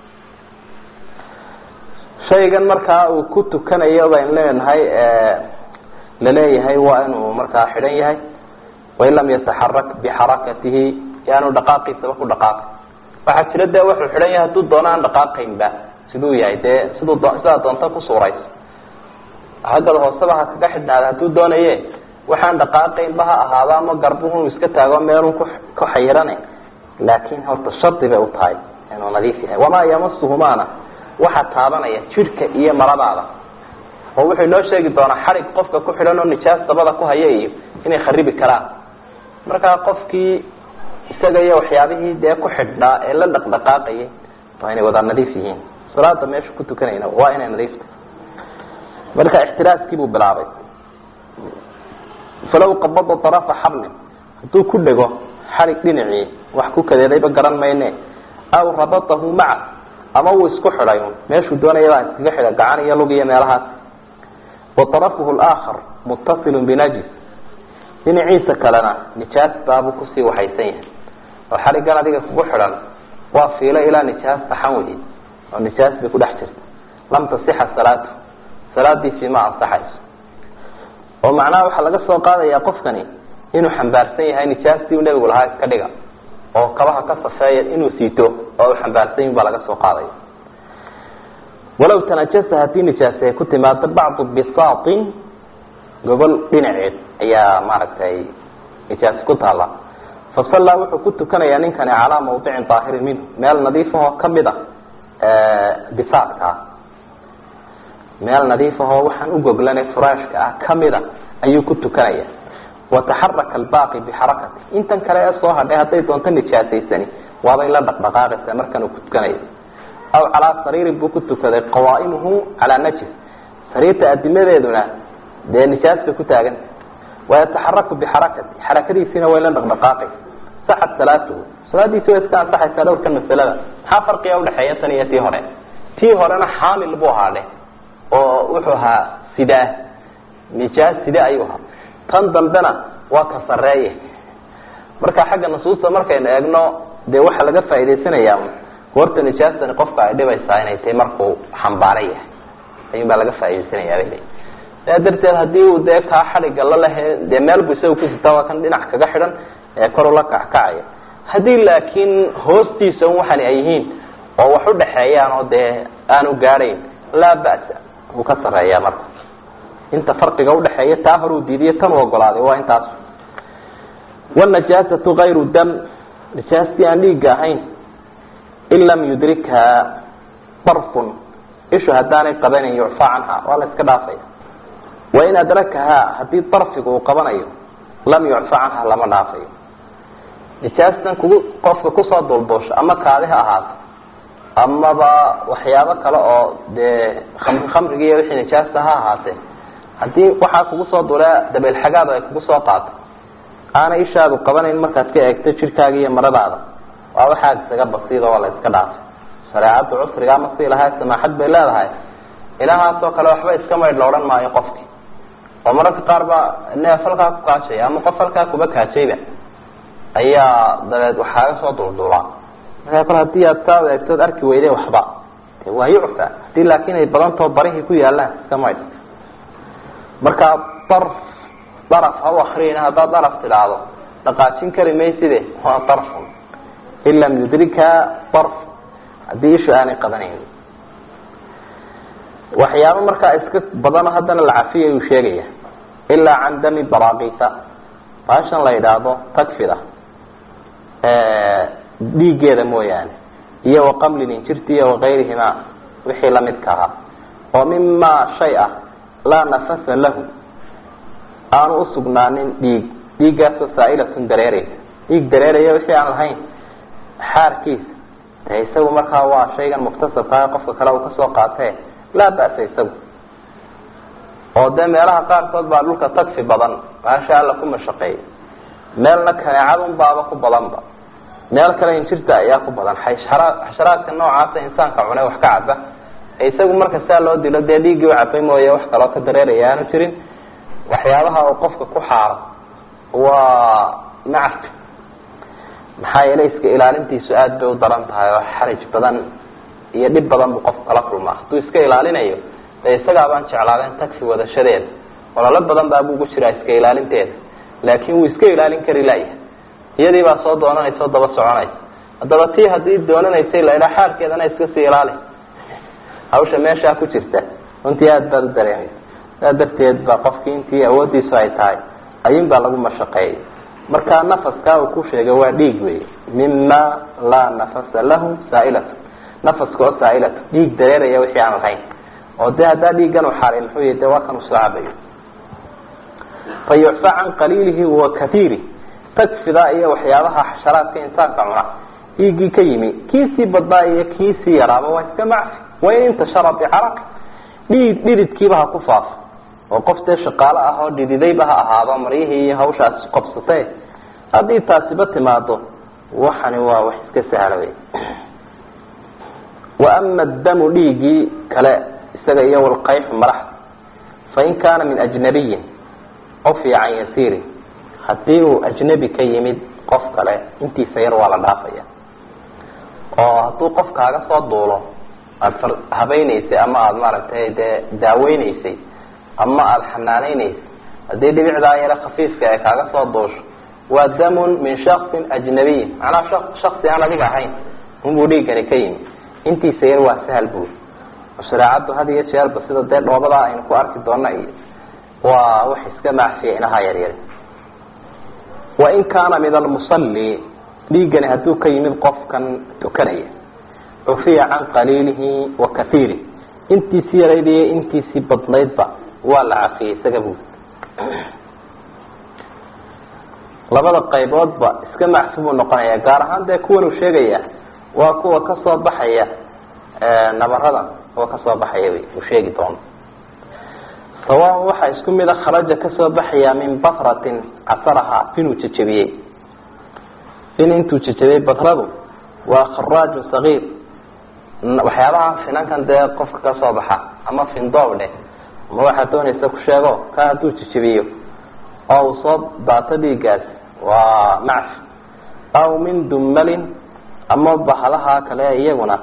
shaygan markaa uu ku tukanayo baynu leenahay laleeyahay waa inuu markaa xidhan yahay wain lam yataxarak bixarakatihi yaanu dhaqaaqiisaba ku dhaqaaqin waxaa jira dee wuxuu xidhan yahay hadduu doono aan dhaqaaqaynba siduu yahay dee siduu sidaa doonta ku suurayso xaggada hooseba ha kaga xidhnaada hadduu doonaye waxaan dhaqaaqaynba ha ahaado ama garbuhu iska taago meelun ku ku xayirane laakin horta shardi bay u tahay inuu nadiif yahay wamaa yamasuhumaana waxaa taabanaya jidhka iyo maradaada oo wuxuu inoo sheegi doonaa xarig qofka ku xidhan oo nijaas dabada ku haya iyo inay kharibi karaan markaa qofkii isaga iyo waxyaabihii dee ku xidhnaa ee la dhaqdhaqaaqayay waa inay wada nadiif yihiin salaada meesha ku tukanayna waa inay nadiifta marka ixtiraaskii buu bilaabay falaw qabada arafa xablin hadduu ku dhego xarig dhinacii wax ku kadeedayba garan mayne aw rabatahu maca ama wuu isku xidhay meeshuu doonayabaa iskaga xidha gacan iyo lug iyo meelahaas wa arafuhu laakhar muttasilun binajis dhinaciisa kalena nijaas baabuu kusii waxaysan yahay oo xarigan adiga kugu xidhan waa fiilo ilaa nijaas taxan wey oo nijaas bay ku dhex jirta lam tasixa salaatu salaadiisii ma ansaxayso oo macnaha waxaa laga soo qaadayaa qofkani inuu xambaarsan yahay nijaastii uu nebigu lahaa iska dhiga oo kabaha ka safeeya inuu siito oo uu xambaarsan yahi baa laga soo qaadaya walaw tanajasa haddii nijaasi ay ku timaado bacdu bisaatin gobol dhinaceed ayaa maaragtay nijaasi ku taala fasallaa wuxuu ku tukanayaa ninkani calaa mawdicin daahirin minhu meel nadiifahoo kamid a bisaadka ah meel nadiifahoo waxaan u goglane furaashka ah kamida ayuu ku tukanaya wataxaraka albaaqi bixarakati intan kale ee soo hadhay hadday doonto nijaasaysani waabay la dhaqdhaqaaqaysaa markan uu ku tukanayo aw calaa sariirin buu ku tukaday qawaa'imuhu calaa najis sariirta adimadeeduna dee nijaas bay ku taaganta wayataxaraku bixarakati xarakadiisiina way la dhaqdhaqaaqaysa saxad salaatuhu salaadiisi way iska ansaxaysaa dhowrkan masalada maxaa farqiga udhexeeya tan iyo tii hore tii horena xaamil buu ahaa dheh oo wuxuu ahaa sidaa nijaas side ayuu ahaa tan dambena waa ka sareeye marka xagga nusuusta markaynu eegno dee waxaa laga faa'idaysanayaa goorta nijaastani qofka ay dhibaysaa inay tahay markuu xambaara yahay ayuun baa laga faa'idaysanayaa bay leeyiin saa darteed haddii uu dee kaa xadhiga la lehe dee meel bu isaga ku sitaa waa kan dhinac kaga xidhan ee kor ula kackacaya haddii laakiin hoostiisa un waxani ay yihiin oo wax udhaxeeyaan oo dee aanu gaadhayn laa ba'sa wuu ka sareeyaa marka inta farqiga udhaxeeya taa hore uu diidiyo tan u ogolaaday waa intaas wanajaasatu kayru dam nijaastii aan dhiigga ahayn in lam yudrikha darfun ishu haddaanay qabanin yucfaa canha waa la iska dhaafaya wain adrakahaa haddii darfigu uu qabanayo lam yucfa canha lama dhaafayo nijaastan kugu qofka kusoo dulduusha ama kaadi ha ahaato amaba waxyaabo kale oo dee khamri khamrigi iyo wixii nijaasta ha ahaatee haddii waxaa kugu soo dulaa dabeelxagaadu ay kugu soo qaato aanay ishaadu qabanayn markaad ka eegto jirkaaga iyo maradaada waa waxaad isaga basiida oo la iska dhaafay shareecaddu cusriga ama si lahay samaaxad bay leedahay ilahaasoo kale waxba iska maydh la odhan maayo qofkii oo mararka qaar baa neef halkaa ku kaajaya ama qof halkaa kuba kaajayba ayaa dabeed waxaaga soo dulduulaa markaa kol hadii aad saa eegtood arki weyday waxba de waa yucfa hadii laakin ay badantao barihii ku yaalaan iska maydh markaa darf daraf ha u akriyina haddaad daraf tidhaahdo dhaqaajin kari mayside waa darfun in lam yudrika darf haddii ishu aanay qabanayn waxyaabo markaa iska badano haddana la cafiya uu sheegaya ilaa can dami barakita baashan la yidhaahdo tagfida dhiiggeeda mooyaane iyo waqamlin injirti iyo wakayrihima wixii lamidka ahaa oo mima shay ah laa nafasa lahu aanu usugnaanin dhiig dhiiggaasoo saailatun dareereysa dhiig dareeraya wixii aan lahayn xaarkiisa de isagu markaa waa shaygan muktasabkaa qofka kale uu kasoo qaatee laa ba'sa isagu oo dee meelaha qaarkood baa dhulka tagfi badan baasha alla ku mashaqeeyay meelna kaneecadun baaba ku badanba meel kale injirta ayaa ku badan xashara xasharaadka noocaasa insaanka cune wax ka caba isagu marka saa loo dilo dee dhiiggii u cabay mooye wax kaloo ka dareeraya aanu jirin waxyaabaha uu qofka ku xaaro waa macfi maxaa yeelay iska ilaalintiisu aada bay u daran tahay oo xaraj badan iyo dhib badan buu qofku kala kulmaa hadduu iska ilaalinayo dee isagaa baan jeclaadeen tagfi wadashadeeda ololo badan baa buugu jiraa iska ilaalinteeda laakin wuu iska ilaalin kari laya iyadii baa soo doonanaysa oo daba soconaysa haddaba tii haddii doonanaysay laydhaa xaarkeedana iska sii ilaali hawsha meeshaa ku jirta runtii aada baad u dareemaysa saa darteed ba qofkii intii awoodiisu ay tahay ayuun baa lagu mashaqeeyay marka nafaskaa uu ku sheegay waa dhiig wey mima laa nafasa lahu saailatu nafaska oo saailatu dhiig dareeraya wixii aan lahayn oo de haddaa dhiiggan u xaaray muxuu yahi de waa kan usoo cabayo fa yucfa can qaliilihi wa kaiiri tagfida iyo waxyaabaha xasharaadka insaanka cuna dhiiggii ka yimi kiisii badnaa iyo kiisii yaraaba waa iska macfi wain intashara bicaraqi dhiid dhididkiiba ha ku faafo oo qof dee shaqaalo ah oo dhididayba ha ahaado maryihii iyo hawshaas qabsatee haddii taasiba timaado waxani waa wax iska sahla wey wa ama damu dhiiggii kale isaga iyo walqayxu madaxda fain kaana min ajnabiyin cufiya can yasiiri haddii uu ajnabi ka yimid qof kale intiisa yar waa la dhaafaya oo hadduu qof kaaga soo duulo aada habaynaysay ama aada maaragtay dee daaweynaysay ama aada xanaaneynaysay haddii dhibicdaa yare khafiifka ee kaaga soo duusho waa damun min shaksin ajnabiyin macnaha shaksi aan adiga ahayn unbuu dhiiggani ka yimi intiisa yar waa sahal buuri oo shareecaddu had iyo jeerba sida dee dhoobadaa aynu ku arki doona iyo waa wax iska macfiya inaha yaryar wain kaana min almusalli dhiiggani hadduu ka yimid qofkan tukanaya cufiya can qaliilihi wa kaiirih intiisii yarayd iyo intiisii badnaydba waa la cafiyey isaga buud labada qayboodba iska macfi buu noqonaya gaar ahaan dee kuwan uu sheegaya waa kuwa kasoo baxaya nabaradan kuwa kasoo baxaya wy uu sheegi doono sawaan waxaa isku mida kharaja kasoo baxaya min batratin casaraha inuu jejebiyey in intuu jejebiyey batradu waa kharaaju sagiir waxyaabaha finankan dee qofka kasoo baxa ama findoob dheh ama waxaad doonaysa ku sheego ka hadduu jejebiyo oo uu soo daato dhiiggaas waa macfi aw min dumalin ama bahalaha kale iyaguna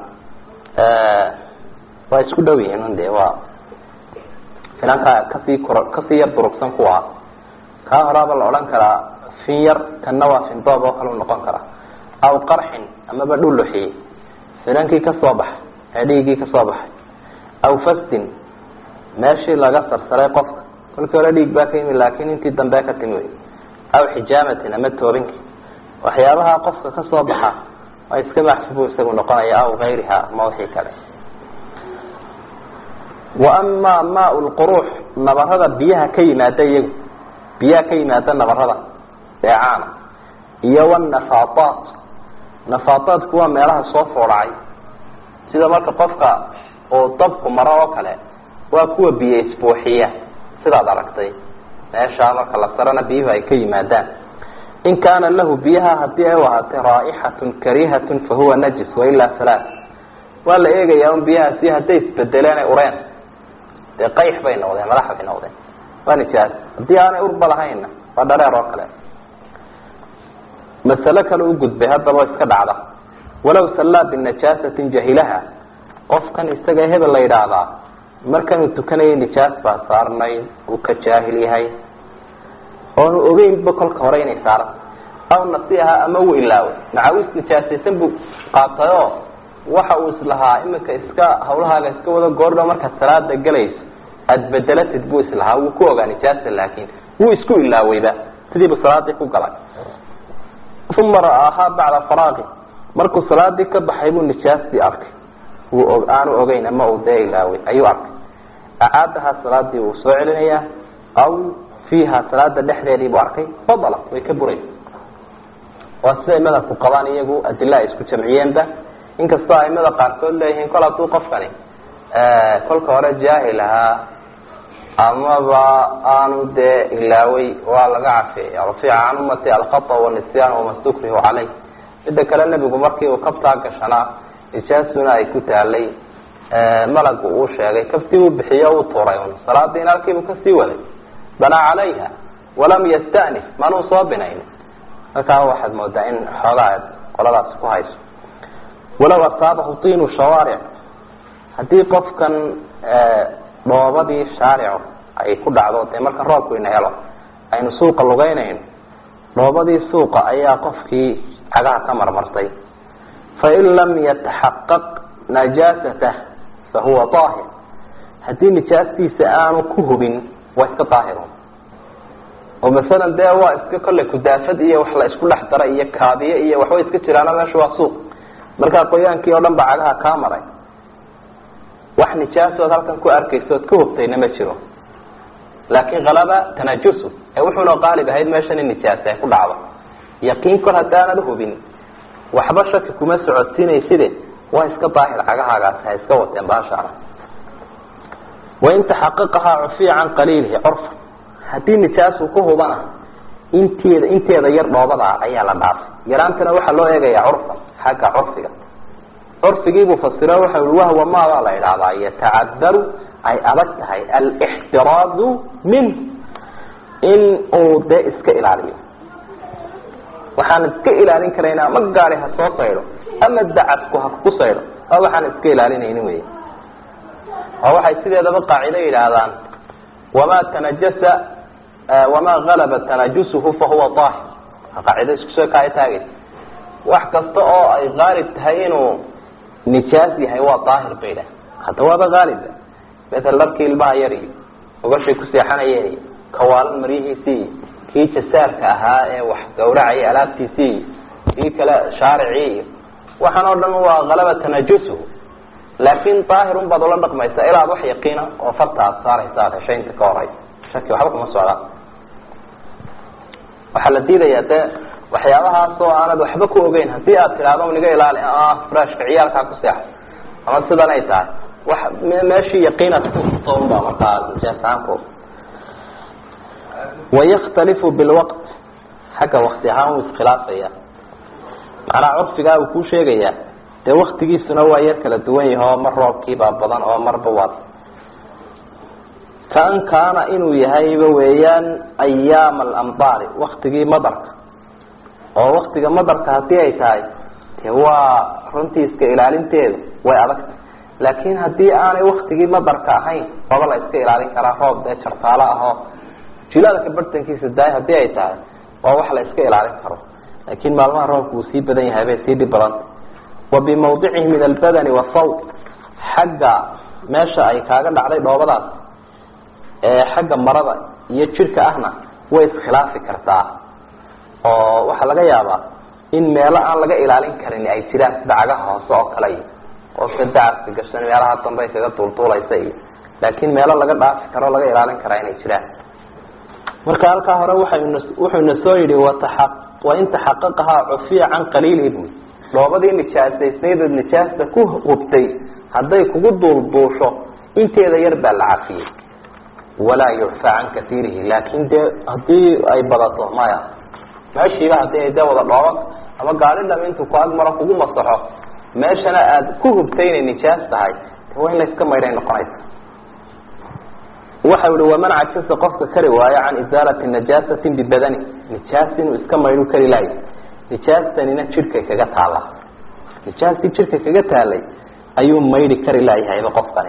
waa isku dhow yihiin de waa finanka kasii kor kasii yar durugsan kuwa kaa horaaba la odhan karaa fin yar kanna waa findoob oo kale u noqon karaa aw qarxin amaba dhuluxi finankii kasoo baxay ee dhiiggii kasoo baxay aw fastin meeshii laga sarsaray qofka kolkii hore dhiig baa ka yimi laakin intii dambe ka timi wey aw xijaamatin ama toobinki waxyaabaha qofka ka soo baxa waa iska maxsubu isagu noqonaya aw gayriha ama wixii kale wa amaa maa lquruux nabarada biyaha ka yimaada iyagu biyaha ka yimaada nabarada eecaana iyo wanafaataat nafaataadku waa meelaha soo foodhacay sida marka qofka uu dabku maro oo kale waa kuwa biyo isbuuxiya sidaad aragtay meeshaa marka la sarana biyuhu ay ka yimaadaan in kaana lahu biyaha hadii ay u ahaatay raaixatun karihatun fahuwa najis wailaa salaa waa la eegayaa un biyahaasi hadday isbedeleen ay ureen dee qayx bay noqdeen madax bay noqdeen waa nijaas haddii aanay urba lahaynna waa dhareer oo kale masalo kale u gudbay haddaba iska dhacda walaw sallaa binajaasatin jahilaha qofkan isaga hebel la yidhaahdaa markanuu tukanayay nijaas baa saarnayd uu ka jaahil yahay oonu ogeynba kolka hore inay saaran aw nasiha ama uu ilaaway macawis nijaasaysan buu qaatay oo waxa uu islahaa iminka iska hawlahaaga iska wado goordha markaad salaada gelayso aada bedelatid buu islahaa wuu ku ogaa nijaasa laakin wuu isku ilaawayba sidiibu salaadii ku galay uma ra'aahaa bacda faraaqi markuu salaadii ka baxay buu nijaastii arkay wuu aanu ogeyn ama uu dee ilaaway ayuu arkay acaadahaa salaadii wuu soo celinayaa aw fiiha salaada dhexdeedii buu arkay fadala way ka buraysa waa sida imadabku qabaan iyagu adila ay isku jamciyeenba inkastoo aimada qaarkood leeyihiin kol hadduu qofkani kolka hore jaahil ahaa amaba aanu dee ilaaway waa laga cafeeya rafiica can ummati alkhata wanisyaan wama stukrihu caleyh midda kale nebigu markii uu kabtaa gashanaa nijaasuna ay ku taalay malagu uu sheegay kabtii uu bixiyo uu tuuray un salaadiina halkiibuu kasii waday banaa calayha walam yastanif manuu soo binayn markaa waxaad moodaa in xoogaa qoladaas ku hayso walaw asaabahu tiinu shawaaric haddii qofkan dhoobadii shaaricu ay ku dhacdo dee marka roobku ina helo aynu suuqa lugeynayno dhoobadii suuqa ayaa qofkii cagaha ka marmartay fain lam yataxaqaq najaasatah fahuwa aahir haddii nijaastiisa aanu ku hubin waa iska daahirun oo masalan dee waa iska kolley kudaafad iyo wax la isku dhex dara iyo kaabiye iyo waxbay iska jiraano meesha waa suuq markaa qoyaankii oo dhan ba cagaha kaa maray wax nijaasood halkan ku arkaysa ood ka hubtayna ma jiro laakin kalaba tanajusu ee wuxuuna qaalib ahayd meeshan in nijaasa ay ku dhacdo yaqiin kol haddaanad hubin waxba shaki kuma socodsiinayside waa iska daahir cagahaagaasi ha iska wateen baashaana wain taxaqaqahaa cufiya can qaliilihi curfa haddii nijaasu ku hubana inteeda inteeda yar dhoobadaa ayaa la dhaafay yaraantana waxaa loo eegayaa curfan xagga curfiga curfigiibuu fasiro waxa i wahwa maadaa la idhaahdaa yatacadaru ay adag tahay alixtiraadu minh in uu dee iska ilaaliyo waxaan iska ilaalin karayna ma gaari ha soo saydho ama dacadku ha ku saydho waa waxaan iska ilaalinaynin wey oo waxay sideedaba qaacido yidhaahdaan wamaa tanajasa wamaa galaba tanajusuhu fahuwa aahir qaacido isku soo kaaya taagaysa wax kasta oo ay qaalib tahay inuu nijaas yahay waa daahir bay idhaah hadda waaba qaaliba maala dharkii ilmaha yar iyo ogashay ku seexanayeen iyo kawaalan maryihiisii iyo kii jasaarka ahaa ee wax gawracaya alaabtiisii iyo kii kale shaaricii iyo waxaan oo dhan waa kalaba tanajusuhu laakin daahirun baad ula dhaqmaysaa ilaad wax yaqiina oo farta aad saaraysa aad heshay inta ka horeysa shaki waxba kuma socdaan waxaa la diidayaa dee waxyaabahaas oo aanad waxba ku ogeyn hadii aad tidhaahdo niga ilaali frashka ciyaalkaa ku seexo ama sidan ay tahay wax meeshii yaqiinaad kuto unbaa markaa jaasaanku wayakhtalifu bilwaqt xagga wakti ahaan wuu iskhilaafaya macnaha curfigaa uu kuu sheegayaa dee waktigiisuna waa yar kala duwan yahi oo mar roobkiibaa badan oo marba waad kaan kaana inuu yahayba weeyaan ayaama alamdaari waktigii madarka oo waktiga madarka hadii ay tahay de waa runtii iska ilaalinteedu way adagtay laakin hadii aanay waktigii madarka ahayn waba la iska ilaalin karaa roob dee jartaalo ahoo jilaalka bartankiisa daay hadii ay tahay waa wax la iska ilaalin karo laakin maalmaha roobka uu sii badan yahay bay sii dhib badanta wa bimawdicihi min albadani wasawt xagga meesha ay kaaga dhacday dhoobadaas ee xagga marada iyo jirka ahna way iskhilaafi kartaa oo waxaa laga yaabaa in meelo aan laga ilaalin karin ay jiraan sida cagaha hoose oo kale iyo qofka dacaska gashan meelaha dambe kaga duulduulaysa iyo laakiin meelo laga dhaafi karo laga ilaalin karaa inay jiraan marka halkaa hore waxaynu wuxuuna soo yidhi wataxa wain taxaqaqahaa cufiya can qaliilihi bui dhoobadii nijaasaysnaydood nijaasta ku hubtay hadday kugu duulduusho inteeda yar baa la cafiyey walaa yucfa can kaiirihi laakin dee hadii ay badato maya meeshiiba hadii ay dee wada dhooban ama gaari dham intuu ku agmaro kugu masaxo meeshana aada ku hubtay inay nijaas tahay de waa in la iska maydhay noqonaysa waxa ihi waman cajasa qofka kari waayo can isaalati najaasati bibadani nijaas inuu iska maydhu kari lahay nijaastanina jidhkay kaga taala nijaastii jidhka kaga taalay ayuu maydhi kari laayahayba qofkani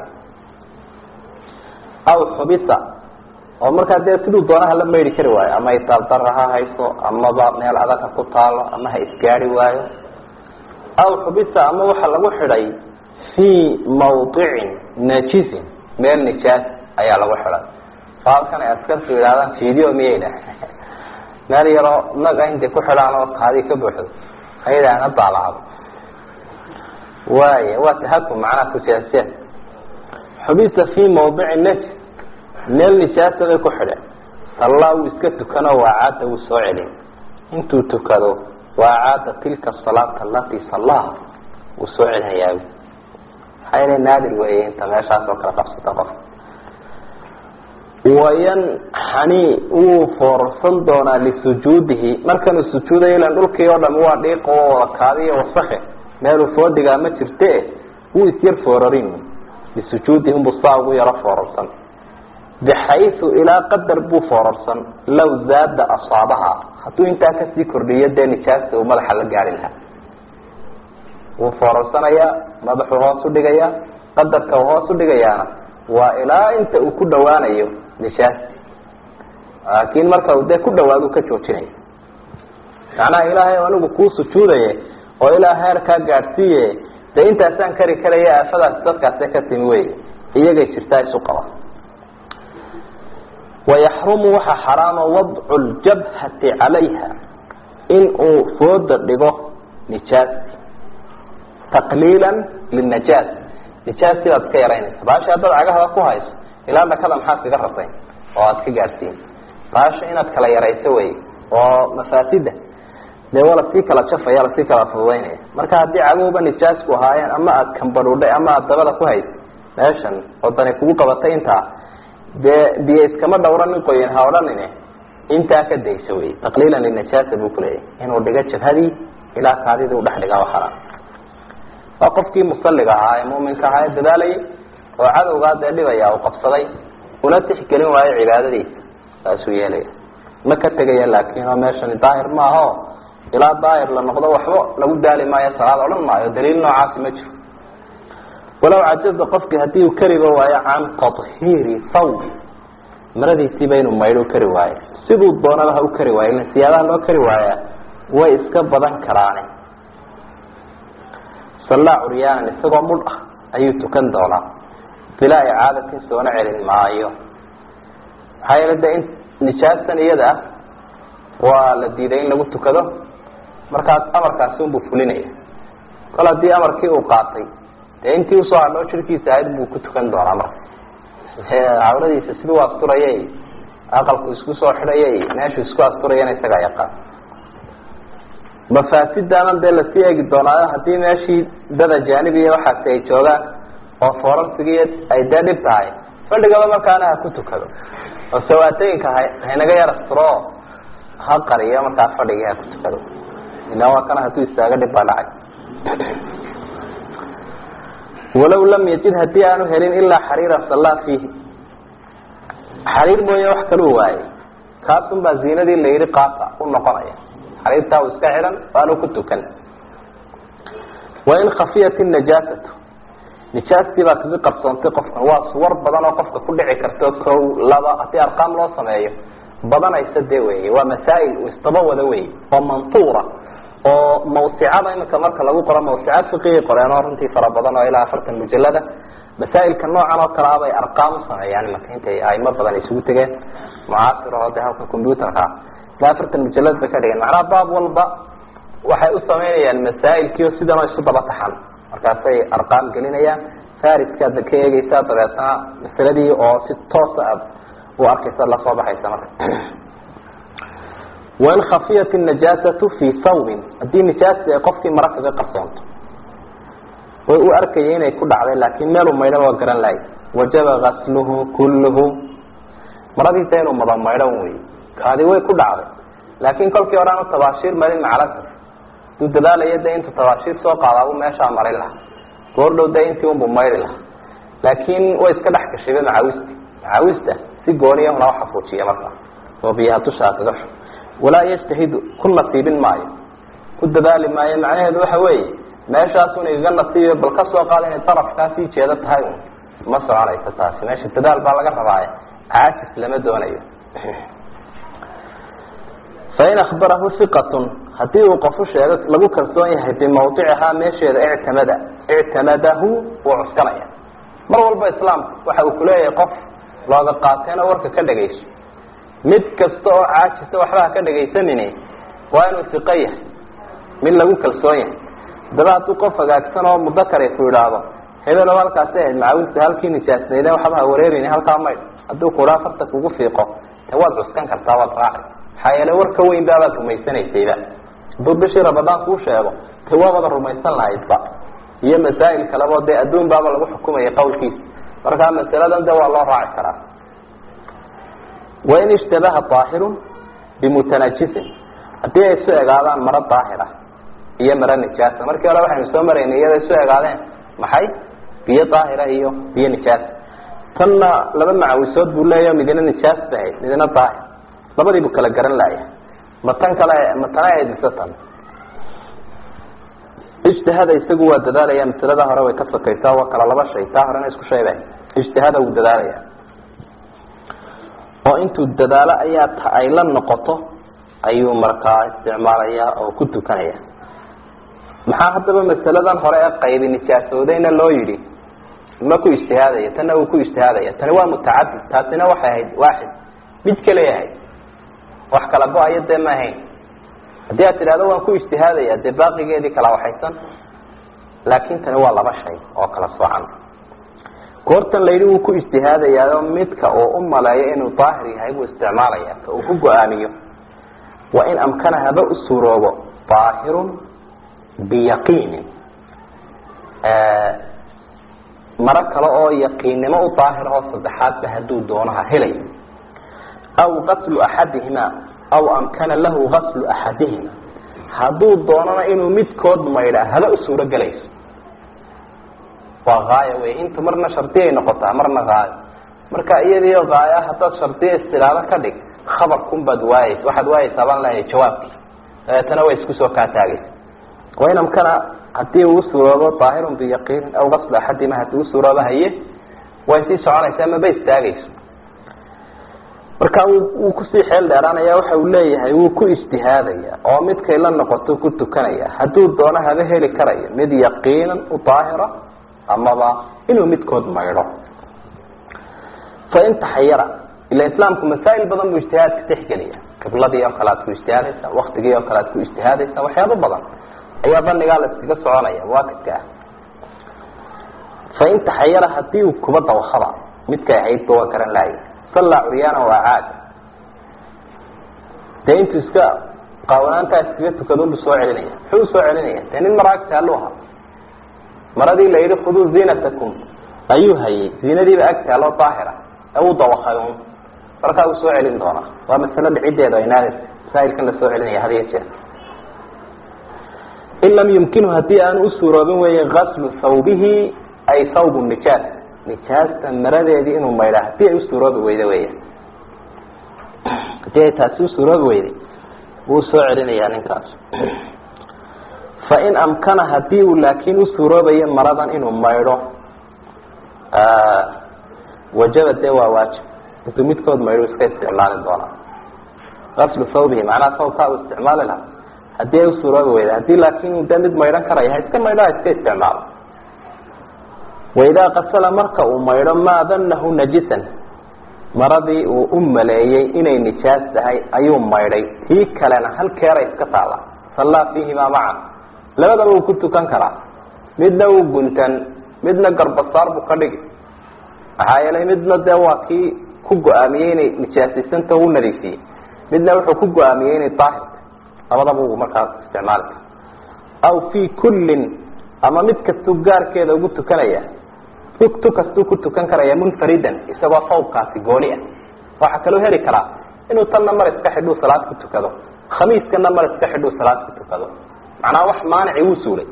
aw xubisa oo markaa dee siduu doonaha la maydhi kari waayo ama italdara ha hayso amaba meel adag ha ku taalo ama ha isgaari waayo aw xubisa ama waxa lagu xidhay fii mawdicin najisin meel nijaas ayaa lagu xidhay halkan ay askartu yidhahdaan video miyay dhah meel yaroo naga intay ku xidhaan oo kaadii ka buuxdo ayadaan ha daalacdo waaya waa tahakum macnaha kujaaseen xubisa fii mawdici najis meel nijaasa bay ku xidheen sallaa wuu iska tukano waacaada wuu soo celin intuu tukado waacaada tilka salaata alatii sallaha wuu soo celinayaa maxaa yeele naadir weeye inta meeshaas oo kale qabsata qofka wayanxani wuu foorarsan doonaa lisujuudihi markanuu sujuudayo ilan dhulkii oo dham waa dhiiq oo wada kaadiyo wasake meeluu foodigaa ma jirte wuu isyar foorarin lisujuudihi unbuu saa ugu yaro foorarsan bixayu ilaa qadar buu foorarsan law zaada asaabaha hadduu intaa kasii kordhiyo dee nijaasta uu madaxa la gaari lahaa wuu foorarsanayaa madaxuu hoos udhigayaa qadarka uu hoos udhigayaana waa ilaa inta uu ku dhawaanayo nijaasti laakiin marka uu dee ku dhawaado ka joojinaya macnaha ilaahay anigu kuu sujuudaye oo ilaa heerkaa gaadhsiiye dee intaasaan kari karaya aafadaas dadkaase ka timi wey iyagay jirtaa isu qaba wayaxrumu waxaa xaraama wadcu ljabhati calayha in uu fooda dhigo nijaasti taqliila linajaas nijaastii baad iska yaraynaysa baasha haddaad cagahada ku hayso ilaa dhakada maxaad kaga rasayn oo aad ka gaadhsiin baasha inaad kala yarayso wey oo mafaasida dee waa lasii kala jafaya lasii kala fududaynaya marka haddii caguhuba nijaasku ahaayeen ama aad kambadhuudhay ama aad dabada ku hayso meeshan wadani kugu qabatay intaa dee biyo iskama dhawra nin qoyan ha odhanine intaa ka dayso wey taqliilan linajaasa buu kuleeyahy inuu dhigo jabhadii ilaa kaadidii udhex dhiga waa xaraam waa qofkii musaliga ahaa ee muminka ahaa ee dadaalayay oo cadowgaa dee dhibaya uu qabsaday una tixgelin waayo cibaadadiisa saasuu yeelaya ma ka tegaya laakin oo meeshani daahir maaho ilaa daahir la noqdo waxba lagu daali maayo salaad odhan maayo daliil noocaasi ma jiro walow cajaza qofkii hadii uu kariba waayo can tahiiri thawbi maradiisiiba inuu maydho kari waayo siduu doonaba ha u kari waayo ila siyaadaha loo kari waaya way iska badan karaane sallaa curyaanan isagoo mudh ah ayuu tukan doonaa bilaa icaadatin soona celin maayo maxaa yeele de in nijaastan iyada ah waa la diiday in lagu tukado markaas amarkaasi unbuu fulinaya kol haddii amarkii uu qaatay dee intii usoo hadhoo jirkiisa ahayd buu ku tukan doonaa marka cawradiisa siduu asturayay aqalku isku soo xidhayay meeshuu isku asturayana isagaa yaqaan mafaasidaana dee lasii eegi doonaayo haddii meeshii dada jaanibiya waxaasi ay joogaan oo foorarsigii ay dee dhib tahay fadhigaba markaana ha ku tukado oo sawaatooyinka ha haynaga yar asturo ha qariyo markaa fadhigii ha ku tukado ila waa kana hadduu istaago dhib baa dhacay walaw lam yajid haddii aanu helin ilaa xariira sallaa fiihi xariir mooye wax kaluu waayay kaasun baa ziinadii la yidhi qaata u noqonaya xariirtaa uu iska xidhan waanu ku tukan wain khafiyat inajaasatu nijaastii baa kaga qarsoontay qofkan waa suwar badan oo qofka ku dhici karto kow laba haddii arqaam loo sameeyo badanaysa dee wey waa masaa'il isdaba wada wey oo mantuura oo mawsicada iminka marka lagu qoro mawsicaad fiqigay qoreen oo runtii fara badan oo ilaa afartan mujalada masaa'ilka noocan oo kale abay arqaam u sameeyaan imanka intay aimo badan isugu tegeen mucaasir oo de halka computerka ilaa afartan mujalad bay ka dhigeen macnaha baab walba waxay u samaynayaan masaa'ilkiio sidanoo isu daba taxan markaasay arqaam gelinayaan fariskaad ka eegeysaa dabeetna masaladii oo si toosa aad u arkaysa lasoo baxaysa marka wain khafiyat najaasatu fii sawbin haddii nijaasti ay qofkii mara kaga qarsoonto way u arkaya inay ku dhacday laakiin meelu maydhan waa garan lahay wajaba gasluhu kulluhu maradiisa inuu mada maydhan wey kaadi way ku dhacday laakiin kolkii hore aanu tabaashiir marin macalasaf duu dadaalaya de intuu tabaashiir soo qaadaabu meeshaa marin lahaa goordhow de intii unbu mayri lahaa laakiin way iska dhex gashiba macaawista macaawista si gooniya una xafuujiya markaa oo biyaha dushaa kaga shu walaa yajtahidu ku nasiibin maayo ku dadaali maayo macnaheedu waxa weeye meeshaasun igaga nasiibiyo bal ka soo qaada inay darafkaa sii jeeda tahay un ma soconayso taasi meesha dadaal baa laga rabaaye caajis lama doonayo fain akbarahu iqatun hadii uu qofu sheego lagu kalsoon yahay bimawdicihaa meesheeda ictamada ictamadahu wuu cuskanaya mar walba islaamka waxa uu kuleeyahay qof looga qaateena warka ka dhagayso mid kasta oo caajisa waxba ka dhagaysanini waa inuu iqo yahay mid lagu kalsoon yahay haddaba hadduu qof hagaagsan oo mudakare ku idhaahdo hebelo halkaasi ahayd macaawinta halkii nijaasnayden waxba ha wareerin halkaa maydh hadduu kuhaa farta kugu fiiqo de waad cuskan kartaa waad raaci maxaa yeele war ka weyn baabaad rumaysanaysayba hadduu bishii ramadaan kuu sheego de waabada rumaysan lahaydba iyo masaa'il kalebo dee adduun baaba lagu xukumaya qawlkiisa markaa masaladan de waa loo raaci karaa wain ishtabaha aahirun bimutanajisin haddii ay isu egaadaan maro daahira iyo maro nijaasa markii hore waxaynu soo maraynay iyada isu egaadeen maxay biyo daahira iyo biyo nijaasa tanna laba macawisood buu leeyaho midina nijaas bahayd midina daahir labadiibu kala garan laaya ma tan kale ma tana ahayd mise tan ijtihada isagu waa dadaalaya masalada hore way ka sokaysaa waa kala laba shay taa horena isku shayba ijtihada wuu dadaalaya oo intuu dadaalo ayaa ta ay la noqoto ayuu markaa isticmaalaya oo ku tukanaya maxaa haddaba masaladan hore ee qaybi nijaasoodayna loo yidhi ma ku ijtihaadaya tanna uu ku ijtihaadaya tani waa mutacadid taasina waxay ahayd waaxid mid kale ahayd wax kala go-ayo dee ma ahayn haddii aad tidhahdo waan ku ijtihaadaya dee baaqigeedii kala waxaysan laakin tani waa laba shay oo kala soocan goortan layidhi wuu ku ijtihaadayaa midka uu u maleeyo inuu daahir yahay buu isticmaalaya ka uu ku go-aamiyo waa in amkana haba u suuroobo daahirun biyaqiinin maro kale oo yaqiinnimo u daahir oo saddexaadba hadduu doonaha helay aw gaslu axadihima aw amkana lahu gaslu axadihima hadduu doonana inuu midkood maydhaa haba u suuro gelayso waa haayo wey inta marna shardiay noqotaa marna haayo marka iyadiio haayo haddaad shardiya istilaado ka dhig khabarkun baad waayeysa waxaad waayeysaa baan leeyahay jawaabkii dabeetana way isku soo kaataagaysa wain amkana hadii uu suuroobo daahirun biyaqiinin aw gaslu axadihima hadii u suuroobo haye way sii soconaysaa maba istaagayso marka wuu kusii xeel dheeraanaya waxa uu leeyahay wuu ku ijtihaadaya oo midkay la noqoto ku tukanaya hadduu doono haba heli karayo mid yaqiinan u daahira amaba inuu midkood maydho fain taxayara ila islaamku masaa'il badan buu ijtihaadka tixgeliya qibladii oo kale aad ku ijtihaadaysa waktigii oo kale aad ku ijtihaadaysa waxyaabo badan ayaa banigaa la iskaga soconaya muwaakidka ah fain taxayara hadii uu kuba dawakaba midkay ahaydba waa garan laaya sallaa curyaana waa caad dee intuu iska qaawanaantaa iskaga tukadunbu soo celinaya muxuu usoo celinaya dee nin maraagta aluu ahaa maradii la yidhi khuduu ziinatakum ayuu hayay ziinadiiba agtaaloo daahira ee uu dawakay un markaa uu soo celin doonaa waa masalo dhiciddeeda inaadaysa masaa'ilkan la soo celinaya had iyo jeer in lam yumkinu hadii aanu u suuroobin weeye gaslu thawbihi ay thawb nijaas nijaasta maradeedii inuu maydhaa hadii ay u suuroobi weyda weya hadii ay taasi u suuroobi weyday wuu soo celinayaa ninkaas fain amkana hadii uu laakiin u suuroobayo maradan inuu maydho wajaba dee waa waajib intuu midkood maydho iska isticmaali doonaa gaslu thawbihi macnaha sawbkaa uu isticmaali lahaa hadii ay u suuroobi weyda hadii laakin de mid maydhan karaya ha iska maydho ha iska isticmaalo waidaa qasala marka uu maydho maa danahu najisan maradii uu u maleeyey inay nijaas tahay ayuu maydhay tii kalena halkeeray iska taalla sallaa fiihimaa macan labadaba wuu ku tukan karaa midna wuu guntan midna garbasaar buu ka dhigi maxaa yeelay midna dee waa kii ku go-aamiyey inay nijaasiysanta u nadiifiyey midna wuxuu ku go-aamiyey inay daahirta labadaba uu markaas isticmaali kara aw fii kullin ama mid kastuu gaarkeeda ugu tukanaya tu kastuu ku tukan karaya munfaridan isagoo sawbkaasi gooni ah waxaa kaloo heli karaa inuu tanna mar iska xidhuu salaad ku tukado khamiiskana mar iska xidhuu salaad ku tukado macnaha wax maanici wuu suulay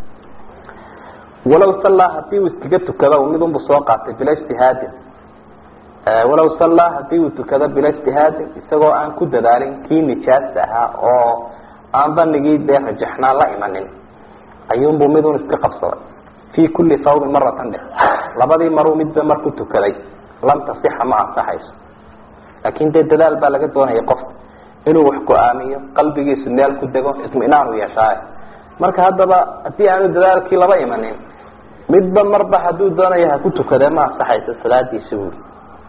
walaw sallaa hadii uu iskaga tukado midunbu soo qaatay bila ijtihaadin walaw sallaa hadii uu tukado bila ijtihaadin isagoo aan ku dadaalin kii nijaasta ahaa oo aan banigii dee rajaxnaa la imanin ayuunbuu midun iska qabsaday fii kulli sawbin maratan dhe labadii maruu midba mar ku tukaday lam tasixa ma ansaxayso laakin dee dadaal baa laga doonaya qofka inuu wax go-aamiyo qalbigiisu meel ku dego itminaanu yeeshaaye marka haddaba haddii aanu dadaalkii laba imanin midba marba hadduu doonayo ha ku tukadee ma ansaxayso salaadiisi buuri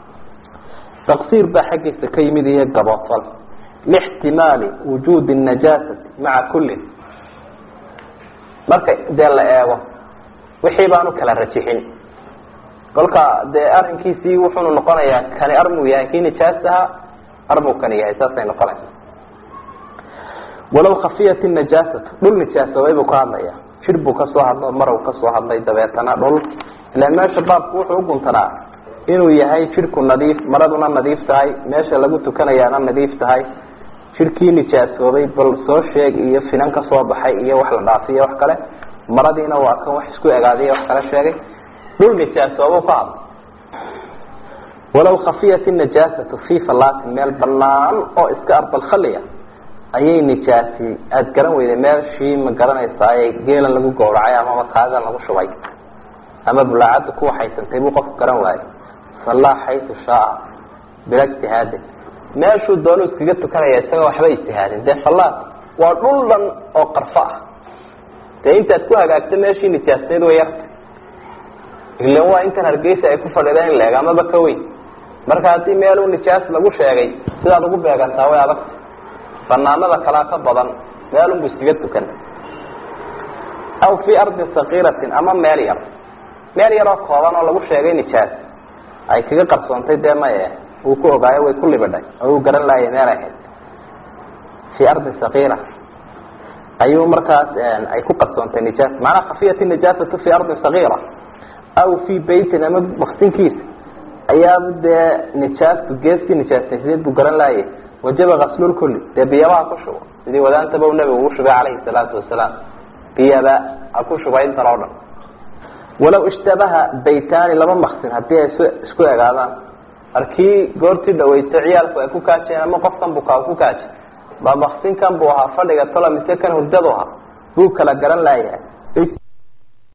taqsiir baa xaggiisa ka yimid iyo gabootol lixtimaali wujuudi najaasati maca kullin marka dee la eego wixii baanu kala rajixin kolka dee arrinkiisii wuxuunu noqonayaa kani armuu yahay kii nijaas ahaa armuu kani yahay saasay noqonaysa walaw khafiyat najaasatu dhul nijaasoobay buu ka hadlaya jir buu kasoo hadlo marow kasoo hadlay dabeetana dhul ilaan meesha baabku wuxuu uguntanaa inuu yahay jidhku nadiif maraduna nadiif tahay meesha lagu tukanayaana nadiif tahay jidhkii nijaasoobay bal soo sheeg iyo finan ka soo baxay iyo wax la dhaafiyo wax kale maradiina waa kan wax isku egaadiy wax kala sheegay dhul nijaasoobu ka hadlo walaw khafiyat najaasatu fii falaatin meel banaan oo iska ardalkhaliya ayay nijaasi aada garan weyday meeshii ma garanaysaa geelan lagu gawracay amaba kaagan lagu shubay ama bulaacadda ku waxaysantay buu qofku garan waayey sallaa xaytu shaaa bila ijtihaadin meeshuu doonu iskaga tukanaya isaga waxba ijtihaadin dee salaad waa dhul dhan oo qarfo ah dee intaad ku hagaagto meeshii nijaasneed way yarta ilan waa intan hargeysa ay ku fadhideen in la eg amaba ka weyn marka haddii meeluu nijaas lagu sheegay sidaad ugu beegantaa way adagta banaanada kalaa ka badan meelunbu iskaga tukan aw fii ardin sakiiratin ama meel yar meel yaroo kooban oo lagu sheegay nijaas ay kaga qarsoontay dee maye uu ku ogaayo way ku libidhay oo uu garan laayay meel ahayd fii ardin sakiira ayuu markaas ay ku qarsoontay nijaas macnaa khafiyat nijaasatu fii ardin sakiira aw fii beytin ama baksinkiisa ayaaba dee nijaastu geeskii nijaasnaysideed buu garan laayay wajaba kaslulkuli dee biyaba ha ku shubo sidii wadaantaba u nabigu ugu shubay calayhi salaatu wasalaam biyaba ha ku shubay intan oo dhan walaw ishtabaha baytaani laba maksin haddii ay isku egaadaan arkii goortii dhaweytay ciyaalku ay ku kaajeen ama qofkan bukaa ku kaaje ba maksinkan buu ahaa fadhiga tolo mise kan hurdadu ahaa buu kala garan laayahay